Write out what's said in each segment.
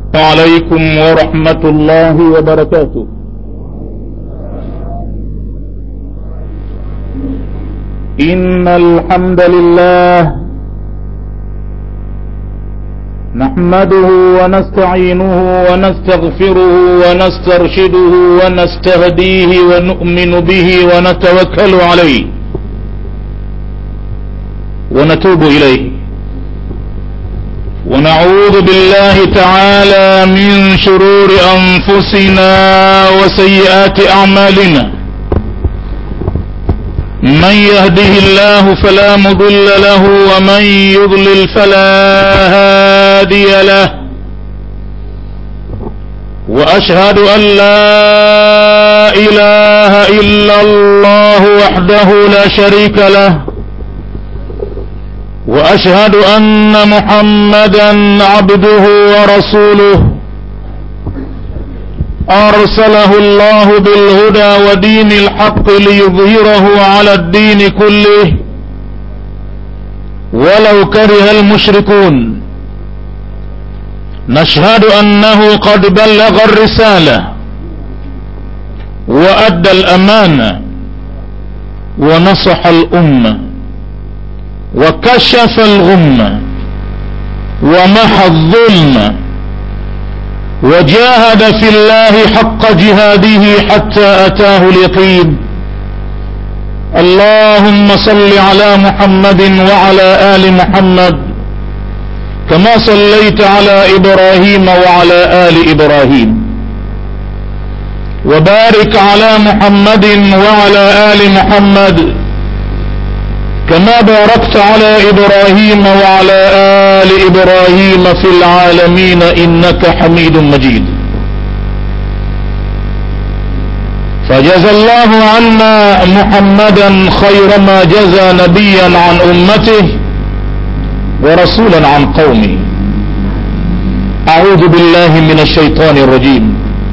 عليكم ورحمة الله وبركاته إن الحمد لله نحمده ونستعينه ونستغفره ونسترشده ونستهديه ونؤمن به ونتوكل عليه ونتوب إليه ونعوذ بالله تعالى من شرور أنفسنا وسيئات أعمالنا من يهده الله فلا مضل له ومن يضلل فلا هادي له وأشهد أن لا إله إلا الله وحده لا شريك له واشهد ان محمدا عبده ورسوله ارسله الله بالهدى ودين الحق ليظهره على الدين كله ولو كره المشركون نشهد انه قد بلغ الرساله وادى الامانه ونصح الامه وكشف الغمة ومحى الظلم وجاهد في الله حق جهاده حتى أتاه اليقين اللهم صل على محمد وعلى آل محمد كما صليت على إبراهيم وعلى آل إبراهيم وبارك على محمد وعلى آل محمد كما باركت على ابراهيم وعلى ال ابراهيم في العالمين انك حميد مجيد فجزى الله عنا محمدا خير ما جزى نبيا عن امته ورسولا عن قومه اعوذ بالله من الشيطان الرجيم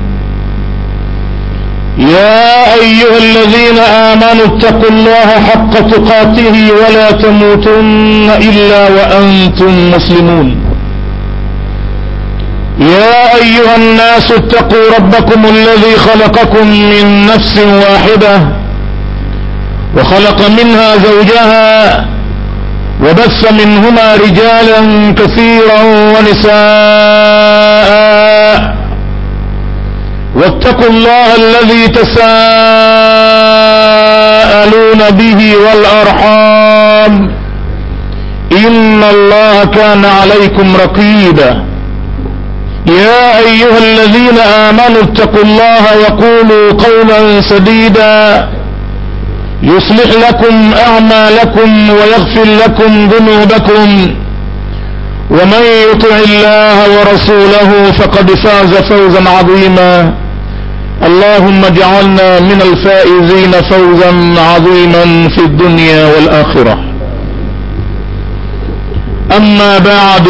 يا ايها الذين امنوا اتقوا الله حق تقاته ولا تموتن الا وانتم مسلمون يا ايها الناس اتقوا ربكم الذي خلقكم من نفس واحده وخلق منها زوجها وبث منهما رجالا كثيرا ونساء واتقوا الله الذي تساءلون به والارحام ان الله كان عليكم رقيبا يا ايها الذين امنوا اتقوا الله وقولوا قولا سديدا يصلح لكم اعمالكم ويغفر لكم ذنوبكم ومن يطع الله ورسوله فقد فاز فوزا عظيما اللهم اجعلنا من الفائزين فوزا عظيما في الدنيا والاخره اما بعد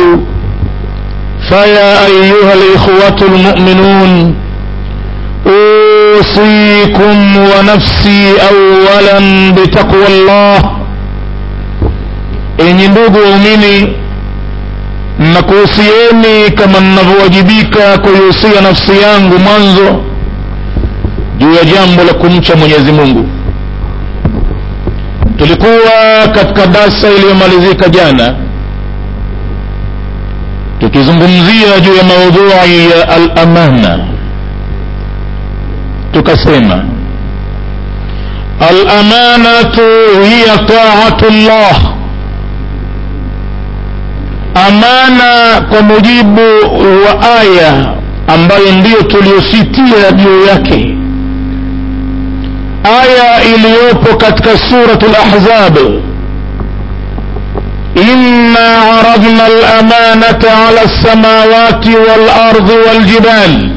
فيا ايها الاخوه المؤمنون اوصيكم ونفسي اولا بتقوى الله enyi ndugu waumini nakuhusieni kama ninavyowajibika kuihusia nafsi yangu mwanzo juu ya jambo la kumcha mwenyezi mungu tulikuwa katika darsa iliyomalizika jana tukizungumzia juu ya maudhui ya alamana tukasema alamanatu hiya taatu llah amana kwa mujibu wa aya ambayo ndiyo tuliyositia juu yake aya iliyopo katika suratu lahzab إنا عرضنا الأمانة على السماوات والأرض والجبال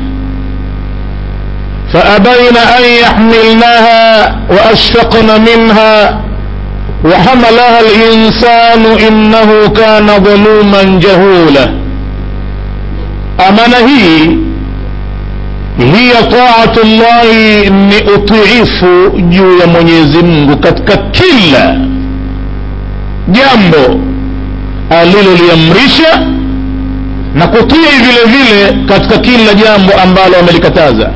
فأبين أن يحملنها وأشفقن منها وحملها الإنسان إنه كان ظلوما جهولا أمانة هي هي طاعة الله ni utiifu juu ya mwenyezi mungu katika kila jambo aliloliamrisha na kutii vile vile katika kila jambo ambalo wamelikataza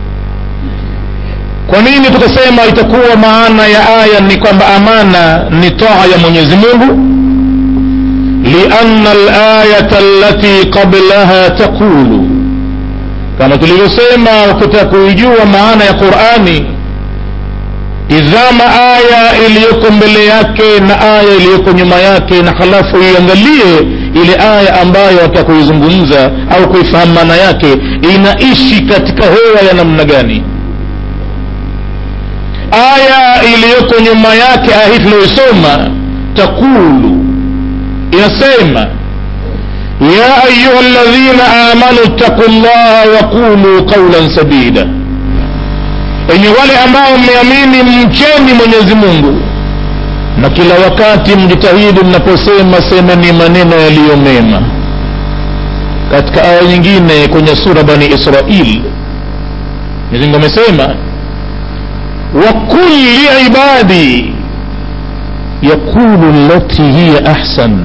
kwa nini tukasema itakuwa maana ya aya ni kwamba amana ni taa ya mwenyezi mungu lianna alayata allati qablaha taqulu kama tulivyosema ukitaka kuijua maana ya qurani izama aya iliyoko mbele yake na aya iliyoko nyuma yake na halafu iangalie ile aya ambayo wataka kuizungumza au kuifahamu maana yake inaishi katika hewa ya namna gani aya iliyoko nyuma yake aya hii tunayoisoma takulu inasema ya ayuha ladhina amanu ttaqu llaha waqulu qaulan sadida enye wale ambao mmeamini mcheni mwenyezi mungu na kila wakati mjitahidi mnaposema sema ni maneno yaliyo mema katika aya nyingine kwenye sura bani israil mwenyezi amesema وقل لعبادي يقول التي هي أحسن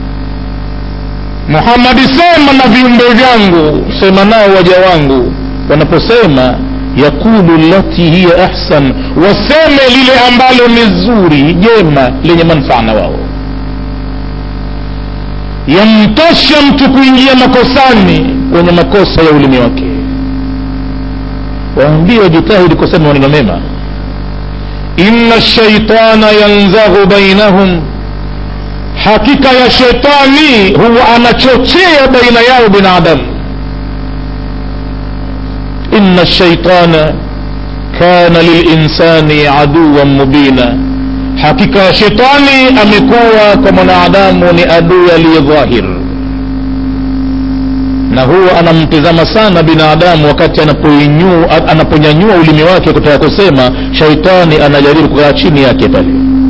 muhamadi sema na viumbe vyangu sema nao waja wangu wanaposema yakulu lati hiya ahsan waseme lile ambalo ni zuri jema lenye manfaa na wao yamtosha mtu kuingia makosani kwenye makosa ya ulimi wake waambie wajitahidi kusema maneno mema inna shaitana yanzaghu bainahum hakika ya shetani huwa anachochea baina yao binadamu inna shaitana kana lilinsani aduwan mubina hakika ya shetani amekuwa kwa mwanadamu ni adui aliye dhahir na huwa anamtizama sana binadamu wakati anaponyanyua ulimi wake kutaka kusema shaitani anajaribu kukaa chini yake pale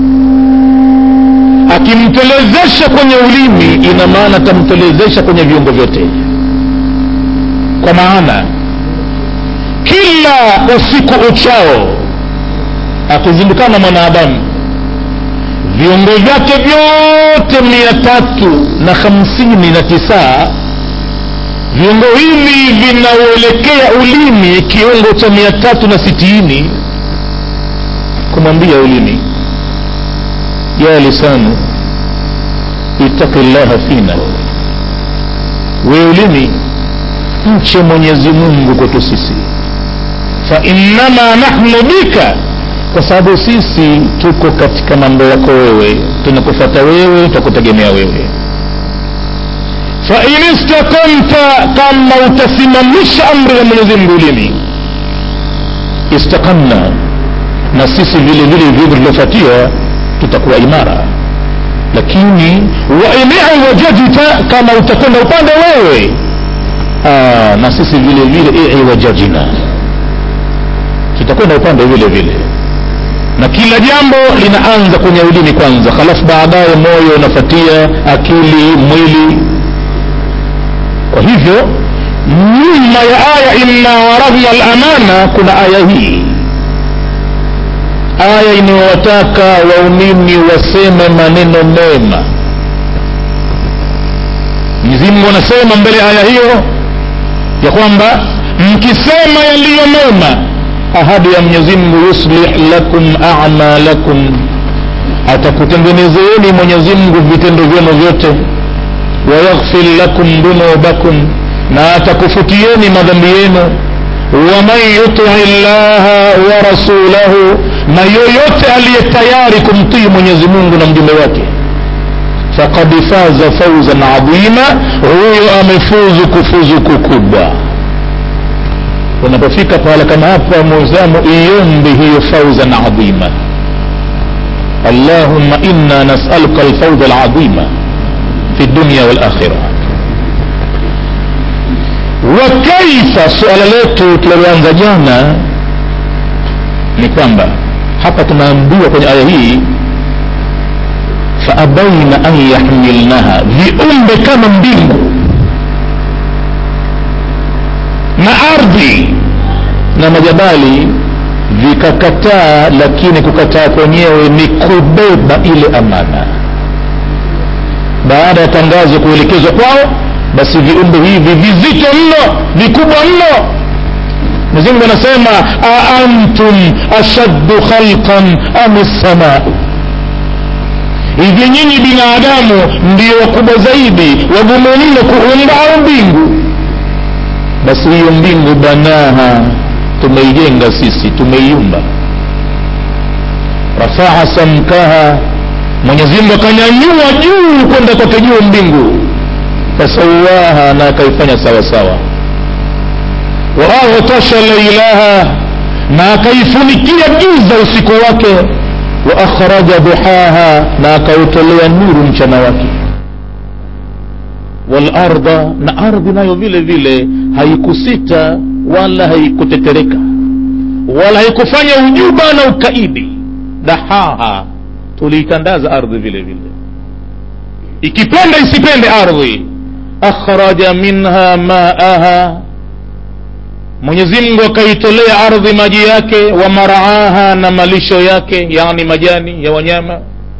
akimtelezesha kwenye ulimi ina maana atamtelezesha kwenye viungo vyote kwa maana kila usiku uchao akizindukana mwanadamu viungo vyake vyote mia tatu na hamsini na tisaa viungo hivi vinauelekea ulimi kiungo cha mia tatu na sitini kumwambia ulimi ya lisanu itaki llaha fina we ulimi mche mwenyezi mungu kwetu sisi fainnama nahnu bika kwa sababu sisi tuko katika mambo yako wewe tunakufata wewe tutakutegemea wewe fain istakamta kama utasimamisha amri ya mwenyezi mungu ulimi istakamna na sisi vile vile vivyo tulivyofuatia tutakuwa imara lakini wain iwajajta kama utakwenda upande wewe Aa, na sisi vile vile iwajajina tutakwenda upande vile vile na kila jambo linaanza kwenye ulimi kwanza halafu baadaye moyo unafuatia akili mwili kwa hivyo nyuma ya aya inna waradna lamana kuna aya hii aya inayowataka waumini waseme maneno mema mwenyezimngu anasema mbele ya aya hiyo ya kwamba mkisema yaliyo mema ahadi ya mwenyezi mungu yuslih lakum amalakum atakutengenezeeni mwenyezi mungu vitendo vyenu vyote wayaghfir lakum dhunubakum na atakufutieni madhambi yenu waman yutii llaha wa rasulahu na yoyote aliye tayari kumtii mwenyezi mungu na mjumbe wake faqad faza fauzan adhima huyo amefuzu kufuzu kukubwa unapofika pahala kama hapa muislamu iombe hiyo fauzan adhima allahumma inna nasaluka alfauza aladhima fi dunya walakhira wa kaifa suala letu tuliloanza jana ni kwamba hapa tunaambiwa kwenye aya hii faabaina an yahmilnaha viumbe kama mbingu na ardhi na majabali vikakataa lakini kukataa kwenyewe ni kubeba ile amana baada ya tangazo kuelekezwa kwao basi viumbe hivi vizito mno vikubwa mno mwenyezi anasema aantum ashaddu khalqan am ssamau hivi nyinyi binadamu ndio wakubwa zaidi wagumu mno kuumba au mbingu basi hiyo mbingu banaha tumeijenga sisi tumeiumba rafaa samkaha mwenyezimngu akanyanyua juu kwenda kwake juu mbingu fasawaha na akaifanya sawa sawa waaghtasha lailaha na akaifunikia giza usiku wake wa akhraja duhaha na akautolea nuru mchana wake walarda na ardhi nayo vile vile haikusita wala haikutetereka wala haikufanya ujuba na ukaidi dahaha tuliitandaza ardhi vile vile ikipenda isipende ardhi akhraja minha maaha mwenyezi mungu akaitolea ardhi maji yake wa maraaha na malisho yake yani majani ya wanyama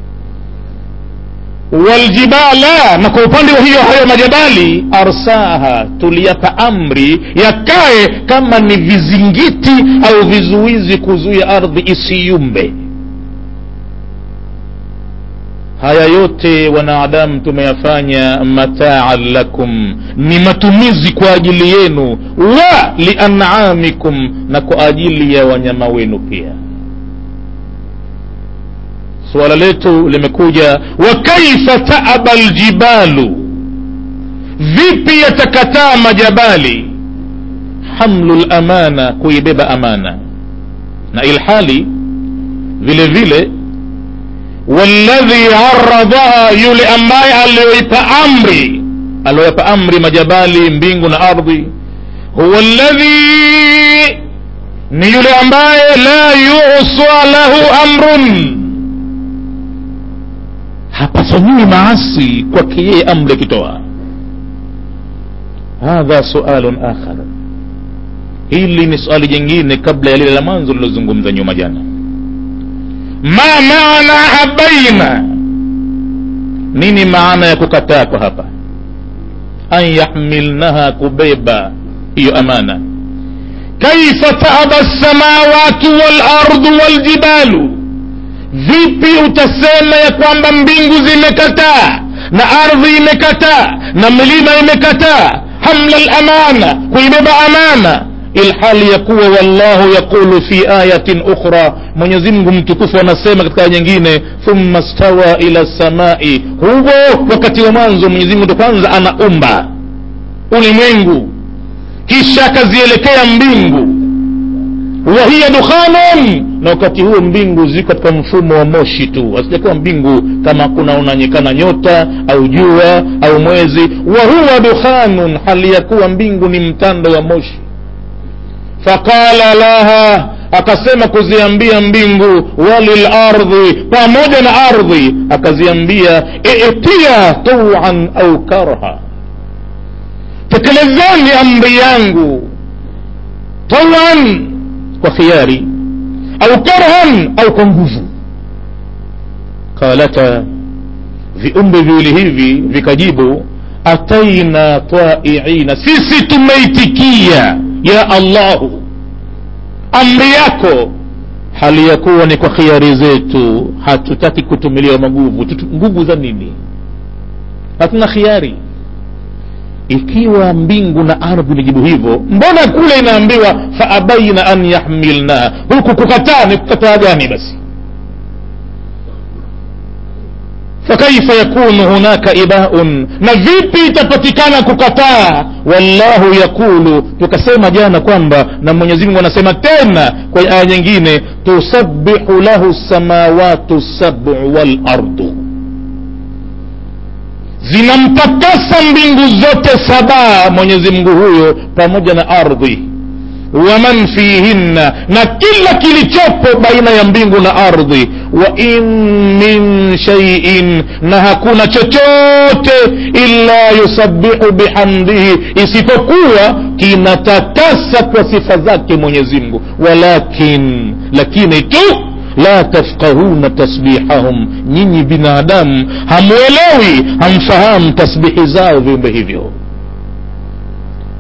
waljibala na kwa upande wa hiyo hayo majabali arsaha tuliyapa amri yakae kama ni vizingiti au vizuizi kuzuia ardhi isiyumbe haya yote wanadamu tumeyafanya mataan lakum ni matumizi kwa ajili yenu wa lianamikum na kwa ajili ya wanyama wenu pia suala letu limekuja wa kaifa taaba ljibalu vipi yatakataa majabali hamlu lamana kuibeba amana na ilhali vile vile walladhi aradaha yule ambaye aliyoipa amri aliyoipa amri majabali mbingu na ardhi huwa alladhi ni yule ambaye la yuswa lahu amrun hapafanyiwi maasi kwake yeye amri akitoa hadha sualun akhar hili ni swali jingine kabla ya lile la mwanzo lilozungumza nyuma jana ma maana abaina nini maana ya kukataa kwa hapa an yahmilnaha kubeba hiyo amana kaifa taaba lsamawatu walardu waljibalu vipi utasema ya kwamba mbingu zimekataa na ardhi imekataa na milima imekataa hamla lamana kuibeba amana ilhali ya kuwa wallahu yaqulu fi ayatin ukhra mwenyezimngu mtukufu anasema katika aya nyingine thumma stawa ila samai huo wakati wa mwanzo mwenyezimngu ndo kwanza anaumba ulimwengu kisha akazielekea mbingu wa hiya dukhanun na wakati huo mbingu ziko katika mfumo wa moshi tu hazijakuwa mbingu kama kuna unanyekana nyota au jua au mwezi wa huwa dukhanun hali ya kuwa mbingu ni mtando wa moshi faqala laha akasema kuziambia mbingu walilardhi pamoja na ardhi akaziambia itia tawan au karha tekelezeni amri yangu tawan kwa khiari au karhan au kwa nguvu qalata viumbe viwili hivi vikajibu ataina taiina sisi tumeitikia ya allahu amri yako hali ya kuwa ni kwa khiari zetu hatutaki kutumilia maguvu nguvu za nini hatuna khiari ikiwa mbingu na ardhi imejibu hivyo mbona kule inaambiwa faabaina an yahmilnaha huku kukataa ni kukataa gani basi fakaifa yakunu hunaka ibaun na vipi itapatikana kukataa wallahu yaqulu tukasema jana kwamba na mwenyezi mungu anasema tena kwenye aya nyingine tusabihu lahu samawatu sabu walardu zinamtakasa mbingu zote saba mwenyezi mungu huyo pamoja na ardhi waman fihinna na kila kilichopo baina ya mbingu na ardhi wa in min shaiin na hakuna chochote illa yusabihu bihamdihi isipokuwa kinatakasa kwa sifa zake mwenyezi mungu walakin lakini tu la tafqahuna tasbihahum nyinyi binadamu hamwelewi hamfahamu tasbihi zao viumbe hivyo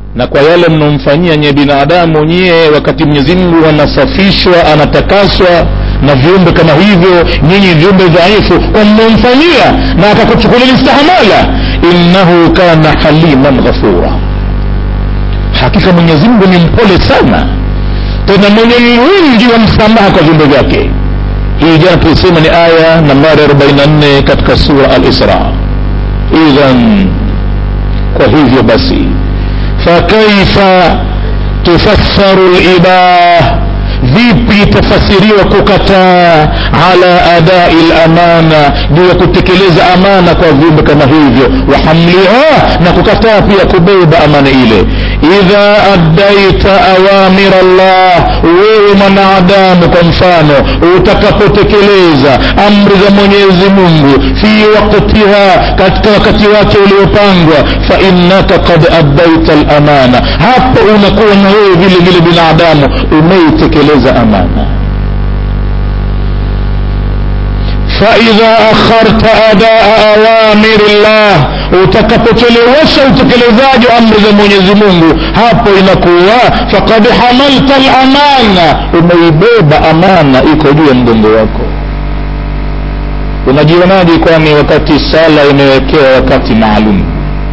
na kwa yale mnaomfanyia nyie binadamu nyie wakati mwenyezi mungu anasafishwa anatakaswa na viumbe kama hivyo nyinyi viumbe dhaifu kwa mnaomfanyia na akakuchukulia stahamala innahu kana haliman ghafura hakika mwenyezi mungu ni mpole sana tena mwenye wingi wa msamaha kwa viumbe vyake hii jana tulisema ni aya nambari 44 katika sura al-isra idhan kwa hivyo basi fakaifa tufassaru libah vipi itafasiriwa kukataa ala adai lamana juu ya kutekeleza amana kwa viumbe kama hivyo wahamliha na kukataa pia kubeba amana ile idha addaita awamir Allah wewe mwanadamu kwa mfano utakapotekeleza amri za Mwenyezi Mungu fi waktiha katika wakati wake uliopangwa fa innaka qad addaita al-amana hapo unakuwa na wewe vile vile binadamu umeitekeleza amana فإذا أخرت أداء أوامر الله utakapochelewesha utekelezaji wa amri za mwenyezi mungu hapo inakuwa fakad hamalta lamana umeibeba amana iko juu ya mgongo wako unajionaje kwani wakati sala imewekewa wakati maalum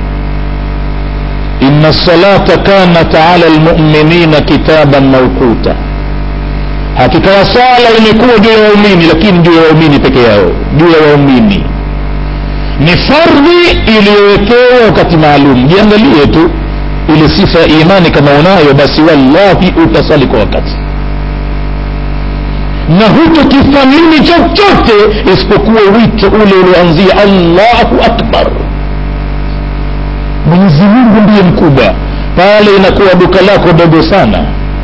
ina salata kanat ala lmuminina kitaban mauquta hakika ya sala imekuwa juu ya waumini lakini juu ya waumini peke yao juu ya waumini ni fardhi iliyowekewa wakati maalum jiangalie tu ile sifa ya imani kama unayo basi wallahi utasali kwa wakati na hutokithamini chochote isipokuwa wito ule ulioanzia allahu akbar mwenyezi mungu ndiye mkubwa pale inakuwa duka lako dogo sana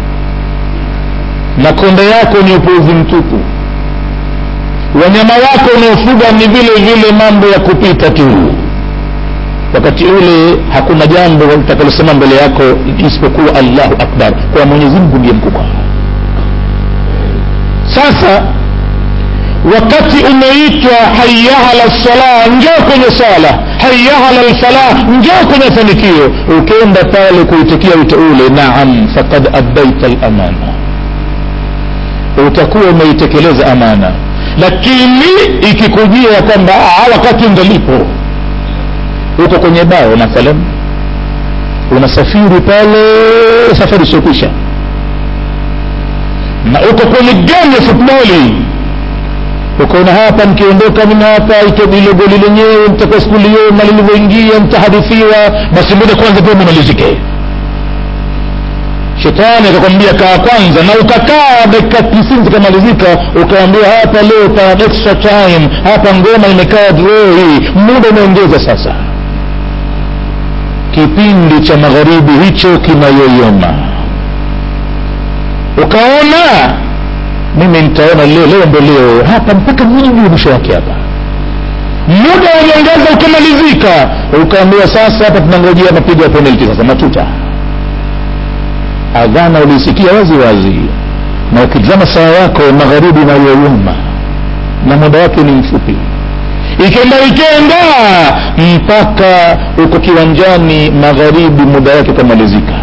na konde yako ni upuuzi mtupu wanyama wako unaofuga ni vile vile mambo ya kupita tu wakati ule hakuna jambo utakalosema mbele yako isipokuwa allahu akbar kwa mwenyezi mungu ndiye mkubwa sasa wakati umeitwa hayahala lsala njoo kwenye sala hayahala lfalah njoo kwenye fanikio ukenda pale kuitikia wito ule naam fakad addaita lamana utakuwa umeitekeleza amana lakini ikikujia kwamba wakati ungalipo uko kwenye bao mathalan unasafiri pale safari isiokwisha na uko kwenye game ya futboli ukaona hapa nikiondoka mimi hapa ile goli lenyewe mtakuwa sikuliona lilivyoingia mtahadithiwa basi ngoja kwanza pia mumalizike shetani akakwambia kaa kwanza na ukakaa dakika tisini zikamalizika ukaambia hapa leo pa extra time hapa ngoma imekaa draw hii muda umeongeza sasa kipindi cha magharibi hicho kinayoyoma ukaona mimi nitaona leo leo ndo leo hapa mpaka mwingi mwisho wake hapa muda wa nyongeza ukamalizika ukaambiwa sasa hapa tunangojea mapigo ya penalti sasa matuta adhana uliisikia wazi wazi na ukitizama saa yako magharibi inayoyuma na muda wake ni mfupi ikenda ikenda mpaka uko kiwanjani magharibi muda wake ukamalizika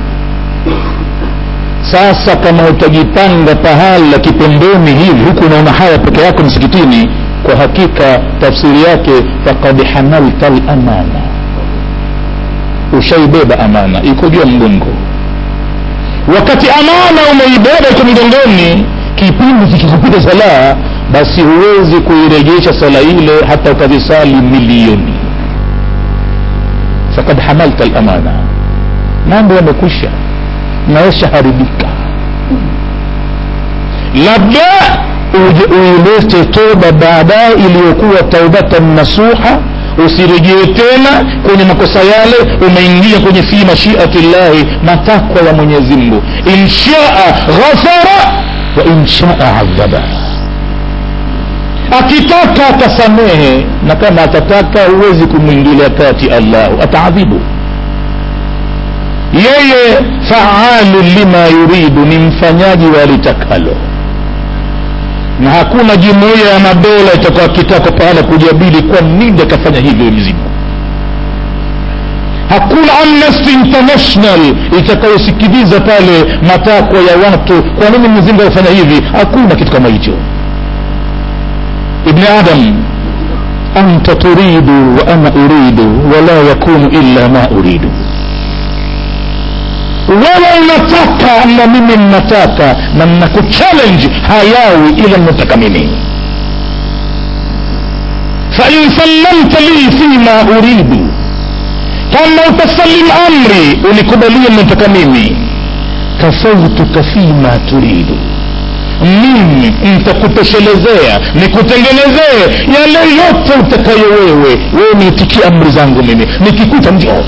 sasa kama utajipanga pahala kipembeni hivi huku unaona haya peke yako msikitini kwa hakika tafsiri yake fakad hamalta lamana ushaibeba amana iko juu ya mgongo wakati amana umeibeba iko mgongoni kipindi kikikupita sala basi huwezi kuirejesha sala ile hata ukazisali milioni fakad hamalta lamana mambo yamekwisha naesha haribika labda uje uilete toba baadaye iliyokuwa taubatan nasuha usirejee tena kwenye makosa yale umeingia kwenye fi mashiati llahi matakwa ya mwenyezi mungu inshaa ghafara wa inshaa adhaba akitaka atasamehe na kama atataka huwezi kumwingilia kati allahu ataadhibu yeye faalu lima yuridu ni mfanyaji wa litakalo na hakuna jumuiya ya madola itakuwa kitako pahala kujadili kwa nini akafanya hivyo mzimu hakuna amnesty international itakayosikiliza pale matakwa ya watu kwa nini mwenyezi afanya hivi hakuna kitu kama hicho ibni adam anta turidu wa ana uridu wala yakunu illa ma uridu wewe unataka na mimi ninataka na nnakuchallenge hayawi ila ninataka mimi fain sallamta li fima uridu kama utasalim amri unikubalie ninataka mimi kafautuka fima turidu mimi nitakutoshelezea nikutengenezee yale yote utakayo wewe wewe niitikie amri zangu mimi nikikuta njoo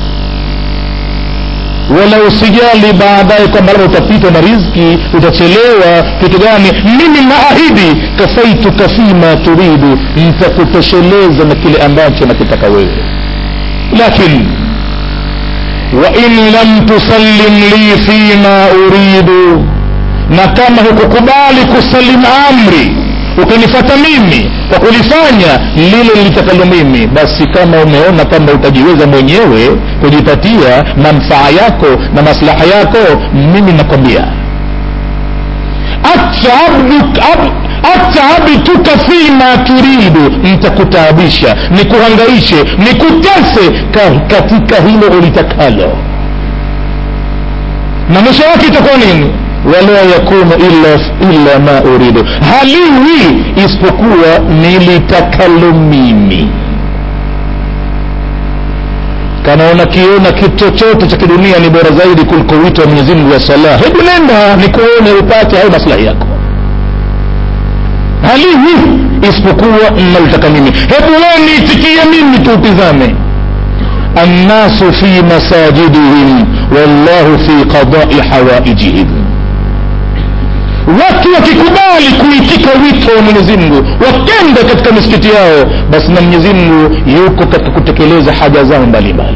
wala usijali baadaye kwamba labda utapitwa na rizki utachelewa kitu gani mimi naahidi kafaituka fima turidu nitakutosheleza na kile ambacho nakitaka wewe lakini wain lam tusallim li fima uridu na kama hukukubali kusalimu amri ukanifata mimi kwa kulifanya lile litakalo mimi basi kama umeona kwamba utajiweza mwenyewe kujipatia manfaa yako na maslaha yako mimi nakwambia ataabituka fima turidu nitakutaabisha nikuhangaishe nikutese katika hilo ulitakalo na mwisho wake itakuwa nini wala yakunu illa, illa ma uridu haliwi isipokuwa nilitakalo mimi kama unakiona kitu chochote cha kidunia ni bora zaidi kuliko wito wa mwenyezi mungu wa sala hebu nenda nikuone upate hayo maslahi yako haliwi isipokuwa nalitaka mimi hebu wewe niitikie mimi tuutizame annasu fi masajidihim wallahu fi qadai hawaijihim watu wakikubali kuitika wito wa mwenyezi mungu wakenda katika misikiti yao basi na mwenyezi mungu yuko katika kutekeleza haja zao mbalimbali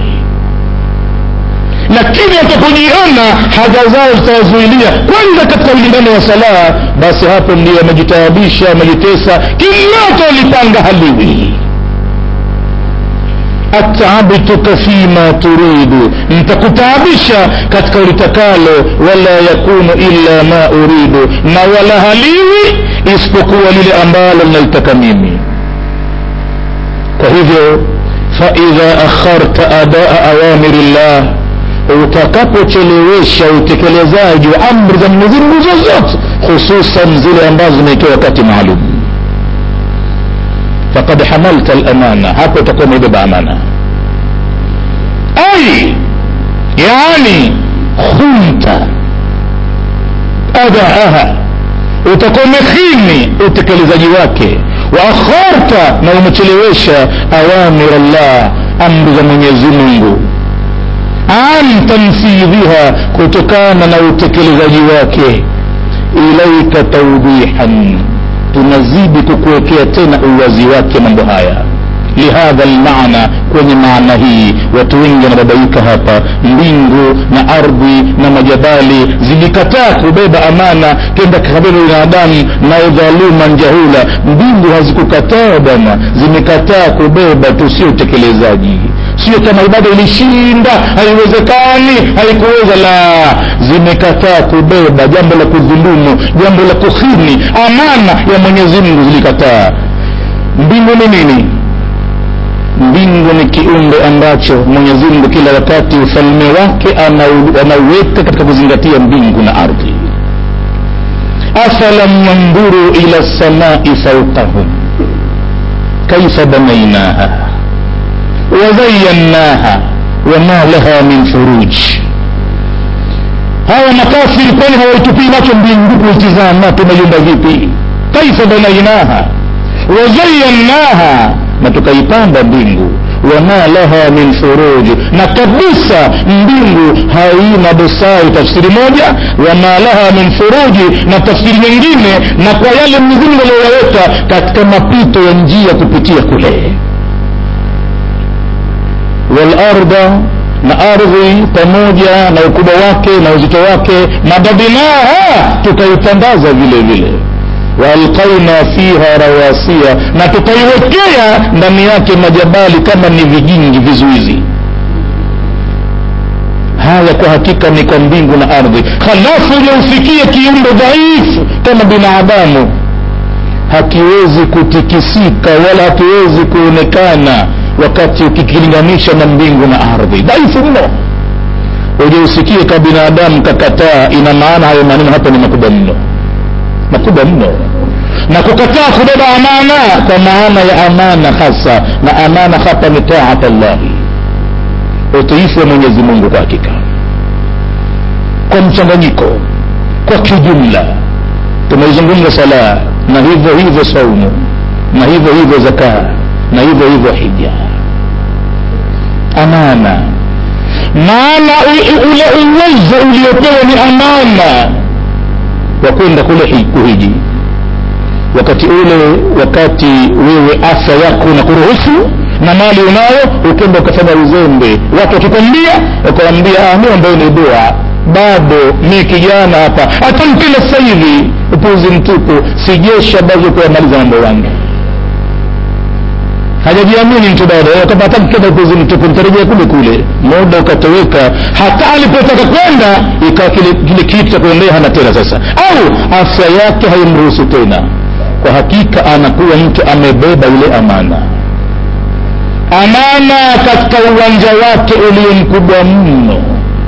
lakini watapojiona haja zao zitawazuilia kwenda katika ulingano wa sala basi hapo ndio wamejitaabisha wamejitesa kiloto walipanga haliwi ataabtuka fima turidu nitakutaabisha katika ulitakalo wala yakunu illa ma uridu na wala haliwi isipokuwa lile ambalo nalitaka mimi kwa hivyo faidha akharta adaa awamiri llah utakapochelewesha utekelezaji wa amri za mwenyezi mungu zozote hususan zile ambazo zimewekewa wakati maalum fakad hamalta lamana hapo utakuwa umebeba amana ai yani khunta adaaha utakuwa umekhini utekelezaji wake wa akharta na umechelewesha awamir llah amri za mwenyezi mungu an tanfidhiha kutokana na utekelezaji wake ilaika taudihan tunazidi kukuwekea tena uwazi wake mambo haya lihadha lmana kwenye maana hii watu wengi wanababaika hapa mbingu na ardhi na majabali zilikataa kubeba amana kenda kabila binadamu na udhaluman jahula mbingu hazikukataa bwana zimekataa kubeba tu sio utekelezaji sio kama ibada ilishinda haiwezekani haikuweza la zimekataa kubeba jambo la kudhulumu jambo la kuhini amana ya mwenyezi mungu zilikataa mbingu ni nini mbingu ni kiumbe ambacho mwenyezi mungu kila wakati ufalme wake anauweka katika kuzingatia mbingu na ardhi afalam yanduru ila lsamai faukahum kaifa banainaha wazayannaha wama laha min furuj hawa makafiri kwani hawaitupii macho mbingu kuitizama tumeiumba vipi kaifa banainaha wazayannaha na tukaipamba mbingu wama laha min furuj na kabisa mbingu haina dosari tafsiri moja wama laha min furuji na tafsiri nyingine na kwa yale mzingo aliyoyaweka katika mapito ya njia kupitia kule walarda na ardhi pamoja na ukubwa wake na uzito wake madadinaha tukaitandaza vile vile waalqaina fiha rawasia na tukaiwekea ndani yake majabali kama ni vijingi vizuizi haya kwa hakika ni kwa mbingu na ardhi halafu ujaufikia kiumbe dhaifu kama binadamu hakiwezi kutikisika wala hakiwezi kuonekana wakati ukikilinganisha na mbingu na ardhi dhaifu mno ujausikie ka binadamu kakataa ina maana hayo maneno hapa ni makubwa mno makubwa mno na kukataa kubeba amana kwa maana ya amana hasa na amana hapa ni taat llahi utiifu wa mwenyezi mungu kwa hakika kwa mchanganyiko kwa kijumla tumeizungumza sala na hivyo hivyo saumu na hivyo hivyo zakaa na hivyo hivyo hija amana maana ule uwezo uliopewa ni amana wa kwenda kule kuhiji wakati ule wakati wewe afya yako na kuruhusu na mali unayo ukenda ukafanya uzembe watu wakikwambia wakawambia mi ambayo ni dua bado mi kijana hapa hata mpila sasa hivi upuzi mtupu sijeshi ambavyo kuyamaliza mambo yangu hajajiamini mtu bado kama hata mkenda upuzi mtupu nitarejea kule kule muda ukatoweka hata alipotaka kwenda ikawa kile, kile kitu cha kuendea hana tena sasa au afya yake haimruhusu tena kwa hakika anakuwa mtu amebeba ile amana amana katika uwanja wake ulio mkubwa mno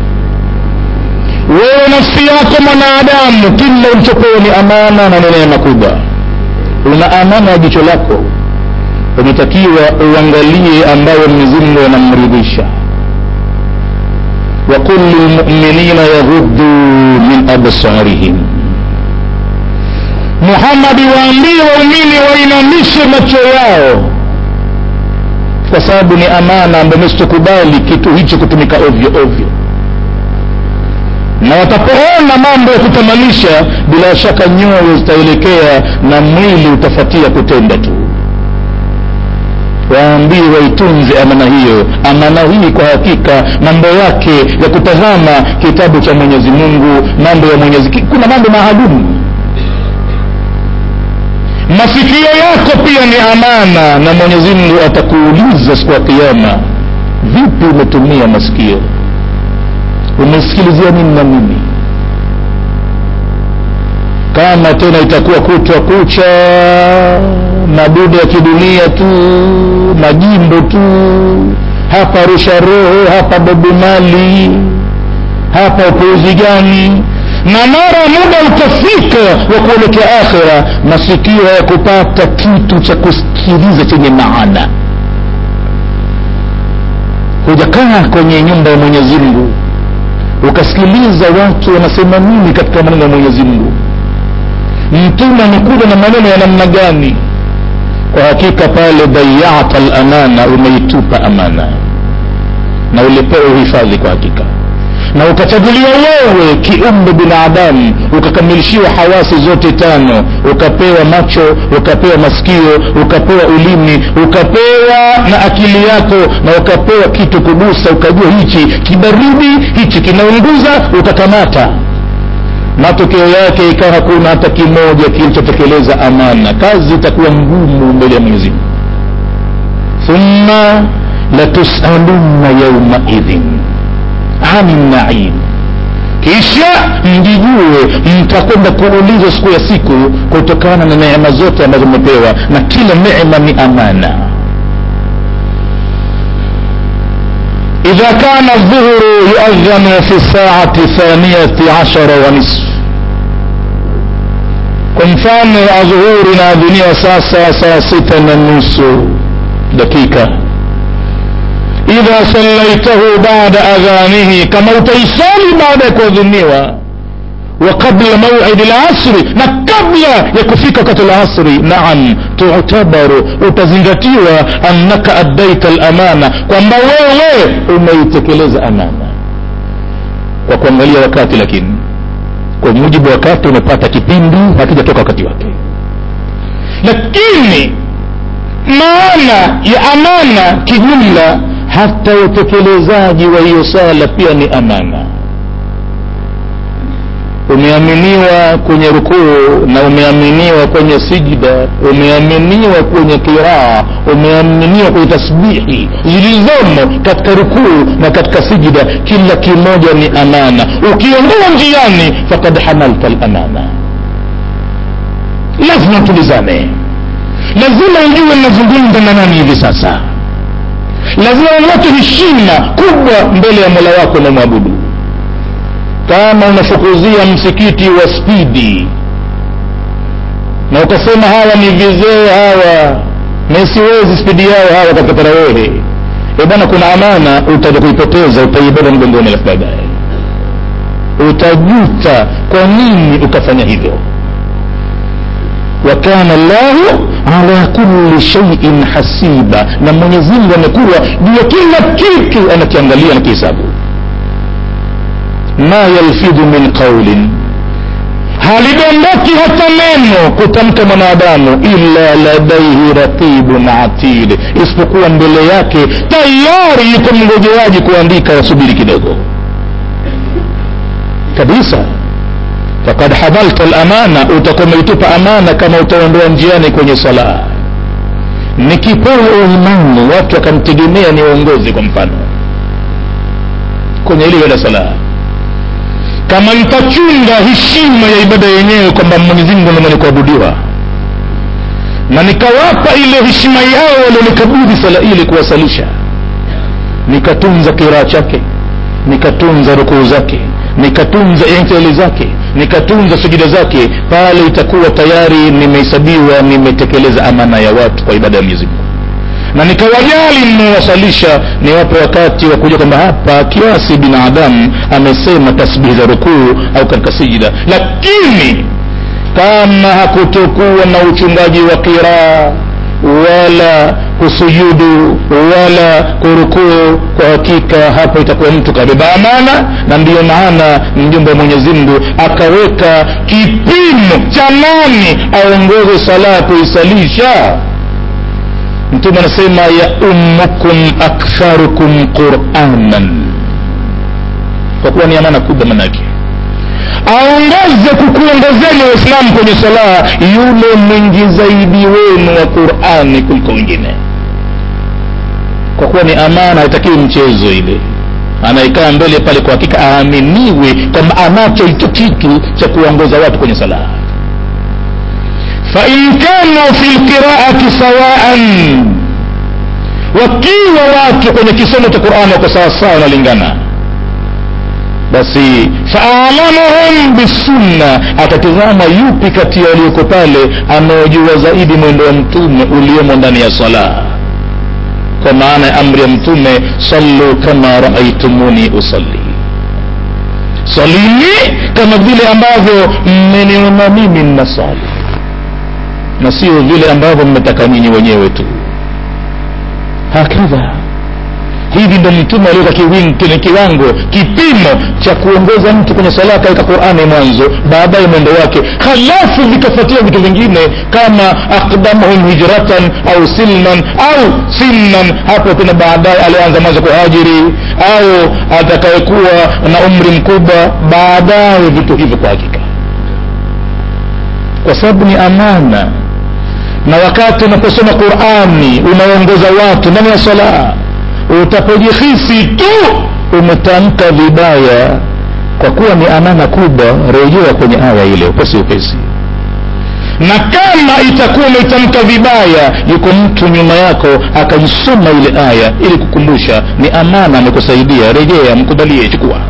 wewe nafsi yako mwanadamu kila ulichopewa ni amana na ni neema kubwa una amana ya jicho lako umetakiwa uangalie ambayo mwenyezimngu anamridhisha وقل للمؤمنين يغضوا من أبصارهم muhammadi waambie waumini wainamishe macho yao kwa sababu ni amana ambayo msitukubali kitu hicho kutumika ovyo ovyo na watapoona mambo ya kutamanisha bila shaka nyoyo zitaelekea na mwili utafatia kutenda tu waambie waitunze amana hiyo amana hii kwa hakika mambo yake ya kutazama kitabu cha mwenyezi mungu mambo ya mwenyezi kuna mambo maalumu masikio yako pia ni amana na mwenyezi mungu atakuuliza siku ya kiama vipi umetumia masikio umesikilizia nini na nini kama tena itakuwa kutwa kucha madude ya kidunia tu majimbo tu hapa rusha roho hapa bobumali hapa upuuzi gani na mara muda utafika wa kuelekea akhira masikio ya kupata kitu cha kusikiliza chenye maana hujakaa kwenye nyumba ya mwenyezi mungu ukasikiliza watu wanasema nini katika maneno ya mwenyezi mungu mtume amekuja na maneno ya namna gani kwa hakika pale dayata lamana umeitupa amana na ulipewa uhifadhi kwa hakika na ukachaguliwa wewe kiumbe binadamu ukakamilishiwa hawasi zote tano ukapewa macho ukapewa masikio ukapewa ulimi ukapewa na akili yako na ukapewa kitu kugusa ukajua hichi kibaridi hichi kinaunguza ukakamata matokeo yake ikawa hakuna hata kimoja kilichotekeleza amana kazi itakuwa ngumu mbele ya mwenyezi mungu thumma latusalunna yaumaidhin ani naim kisha mjijue mtakwenda kuulizwa siku ya siku kutokana na neema zote ambazo mmepewa na kila neema ni amana idha kana dhuhuru yuadhanu fi saati thaniyati ashara wa nisf kwa mfano adhuhuri inaadhiniwa sasa saa sita na nusu dakika idha sallaitahu bada adhanihi kama utaisali baada ya kuadhiniwa wa qabla mawidi lasri na kabla ya kufika wakati lasri naam tutabaru utazingatiwa annaka addaita lamana kwamba wewe umeitekeleza amana kwa kuangalia wakati lakini kwa mujibu wa wakati umepata kipindi hakijatoka wakati wake lakini maana ya amana kijumla hata utekelezaji wa hiyo sala pia ni amana umeaminiwa kwenye rukuu na umeaminiwa kwenye sijida umeaminiwa kwenye kiraa umeaminiwa kwenye tasbihi zilizomo katika rukuu na katika sijida kila kimoja ni amana ukiondoa njiani fakad hamalta lamana lazima tulizane lazima ujue nazungumza na nani hivi sasa lazima uweke heshima kubwa mbele ya mola wako na mwabudu kama unafukuzia msikiti wa spidi na ukasema hawa ni vizee hawa nisiwezi spidi yao hawa katika tarawehe e bwana kuna amana utaja kuipoteza utaibeba mgongoni alafu baadaye utajuta kwa nini ukafanya hivyo wakana llahu ala kulli shaiin hasiba na mwenyezi mungu amekuwa juu ya kila kitu anakiangalia na kihesabu ma yalfidhu min qaulin halidondoki hata neno kutamka mwanadamu illa ladaihi raqibun atid isipokuwa mbele yake tayari yuko mngojeaji kuandika wasubiri kidogo kabisa fakad hamalta lamana utakuwa umeitupa amana kama utaondoa njiani kwenye sala nikipewa imani watu wakamtegemea ni uongozi kwa mfano kwenye ile ibada sala kama nitachunga heshima ya ibada yenyewe kwamba mwenyezi mungu ndo mwenye kuabudiwa na nikawapa ile heshima yao walionikabidhi sala ile kuwasalisha nikatunza kiraa chake nikatunza rukuu zake nikatunza inteli zake nikatunza sujida zake pale itakuwa tayari nimehesabiwa nimetekeleza amana ya watu kwa ibada ya mwenyezi mungu na nikawajali nimewasalisha niwape wakati wa kuja kwamba hapa kiasi binadamu amesema tasbihi za rukuu au katika sijida lakini kama hakutokuwa na uchungaji wa kiraa wala kusujudu wala kurukuu kwa hakika hapo itakuwa mtu kabeba amana na ndiyo maana mjumbe wa mwenyezi mungu akaweka kipimo cha nani aongoze sala kuisalisha mtume anasema ya ummukum aktharukum quranan kwa kuwa ni amana kubwa manake aongoze kukuongozeni waislamu kwenye sala yule mwingi zaidi wenu wa qurani kuliko wengine kwa kuwa ni amana haitakiwi mchezo ile anayekaa mbele pale kwa hakika aaminiwe kwamba anacho hicho kitu cha kuongoza watu kwenye sala fain kanu fi lqiraati sawaan wakiwa watu kwenye kisomo cha qurani wako sawasawa wanalingana basi faalamuhum bisunna atatizama yupi kati ya walioko pale anaojua zaidi mwendo wa mtume uliomo ndani ya sala kwa maana ya amri ya mtume sallu kama raaitumuni usalli salini kama vile ambavyo mmeniona mimi nnasali na sio vile ambavyo mmetaka nyinyi wenyewe tu hakadha hivi ndo mtume aliweka kiwango kipimo cha kuongoza mtu kwenye sala kaweka qurani mwanzo baadaye mwendo wake halafu vikafuatia vitu vingine kama aqdamuhum hijratan au silman au sinnan hapo tena baadaye alianza mwanzo kuhajiri au atakayekuwa na umri mkubwa baadaye vitu hivyo kwa hakika kwa sababu ni amana na wakati unaposoma qurani unaongoza watu ndani ya sala utapojihisi tu umetamka vibaya kwa kuwa ni amana kubwa rejea kwenye aya ile upesi upesi na kama itakuwa umeitamka vibaya yuko mtu nyuma yako akaisoma ile aya ili kukumbusha ni amana amekusaidia rejea mkubalie chukua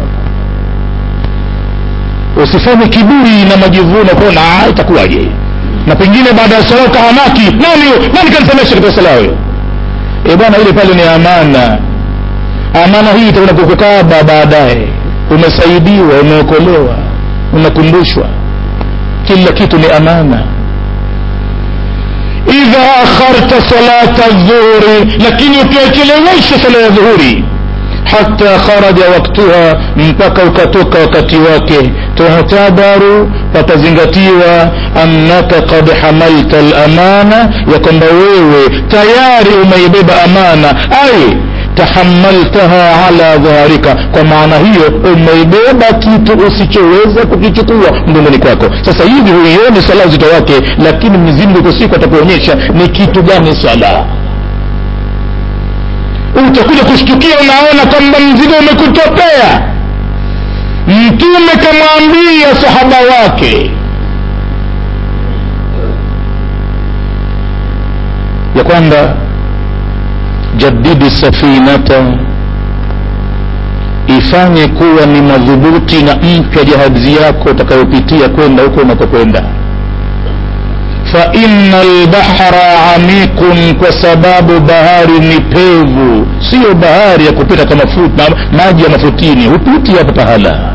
usifanye kiburi na majivuno kuona itakuwaje na pengine baada ya sala ukahamaki nani nani kanisemesha katika sala huyo e bwana ile pale ni amana amana hii itakwenda kukukaba baadaye umesaidiwa umeokolewa umekumbushwa kila kitu ni amana idha akharta salata dhuhuri lakini ukiwachelewesha sala ya dhuhuri hata kharaja waktuha mpaka ukatoka wakati wake tuhtabaru patazingatiwa annaka kad hamalta lamana ya kwamba wewe tayari umeibeba amana ai tahamaltaha ala dharika kwa maana hiyo umeibeba kitu usichoweza kukichukua mgongoni kwako sasa hivi huioni swala uzito wake lakini mwenyezimngu iko siku atakuonyesha ni kitu gani swala utakuja kushtukia unaona kwamba mzigo umekutopea mtume kamwambia sahaba wake ya kwamba jadidi safinata ifanye kuwa ni madhubuti na mpya jihadi yako utakayopitia kwenda huko unakokwenda fa inna lbahra amikun kwa sababu bahari ni pevu siyo bahari ya kupita kama futa, maji ya mafutini hupiti hapa pahala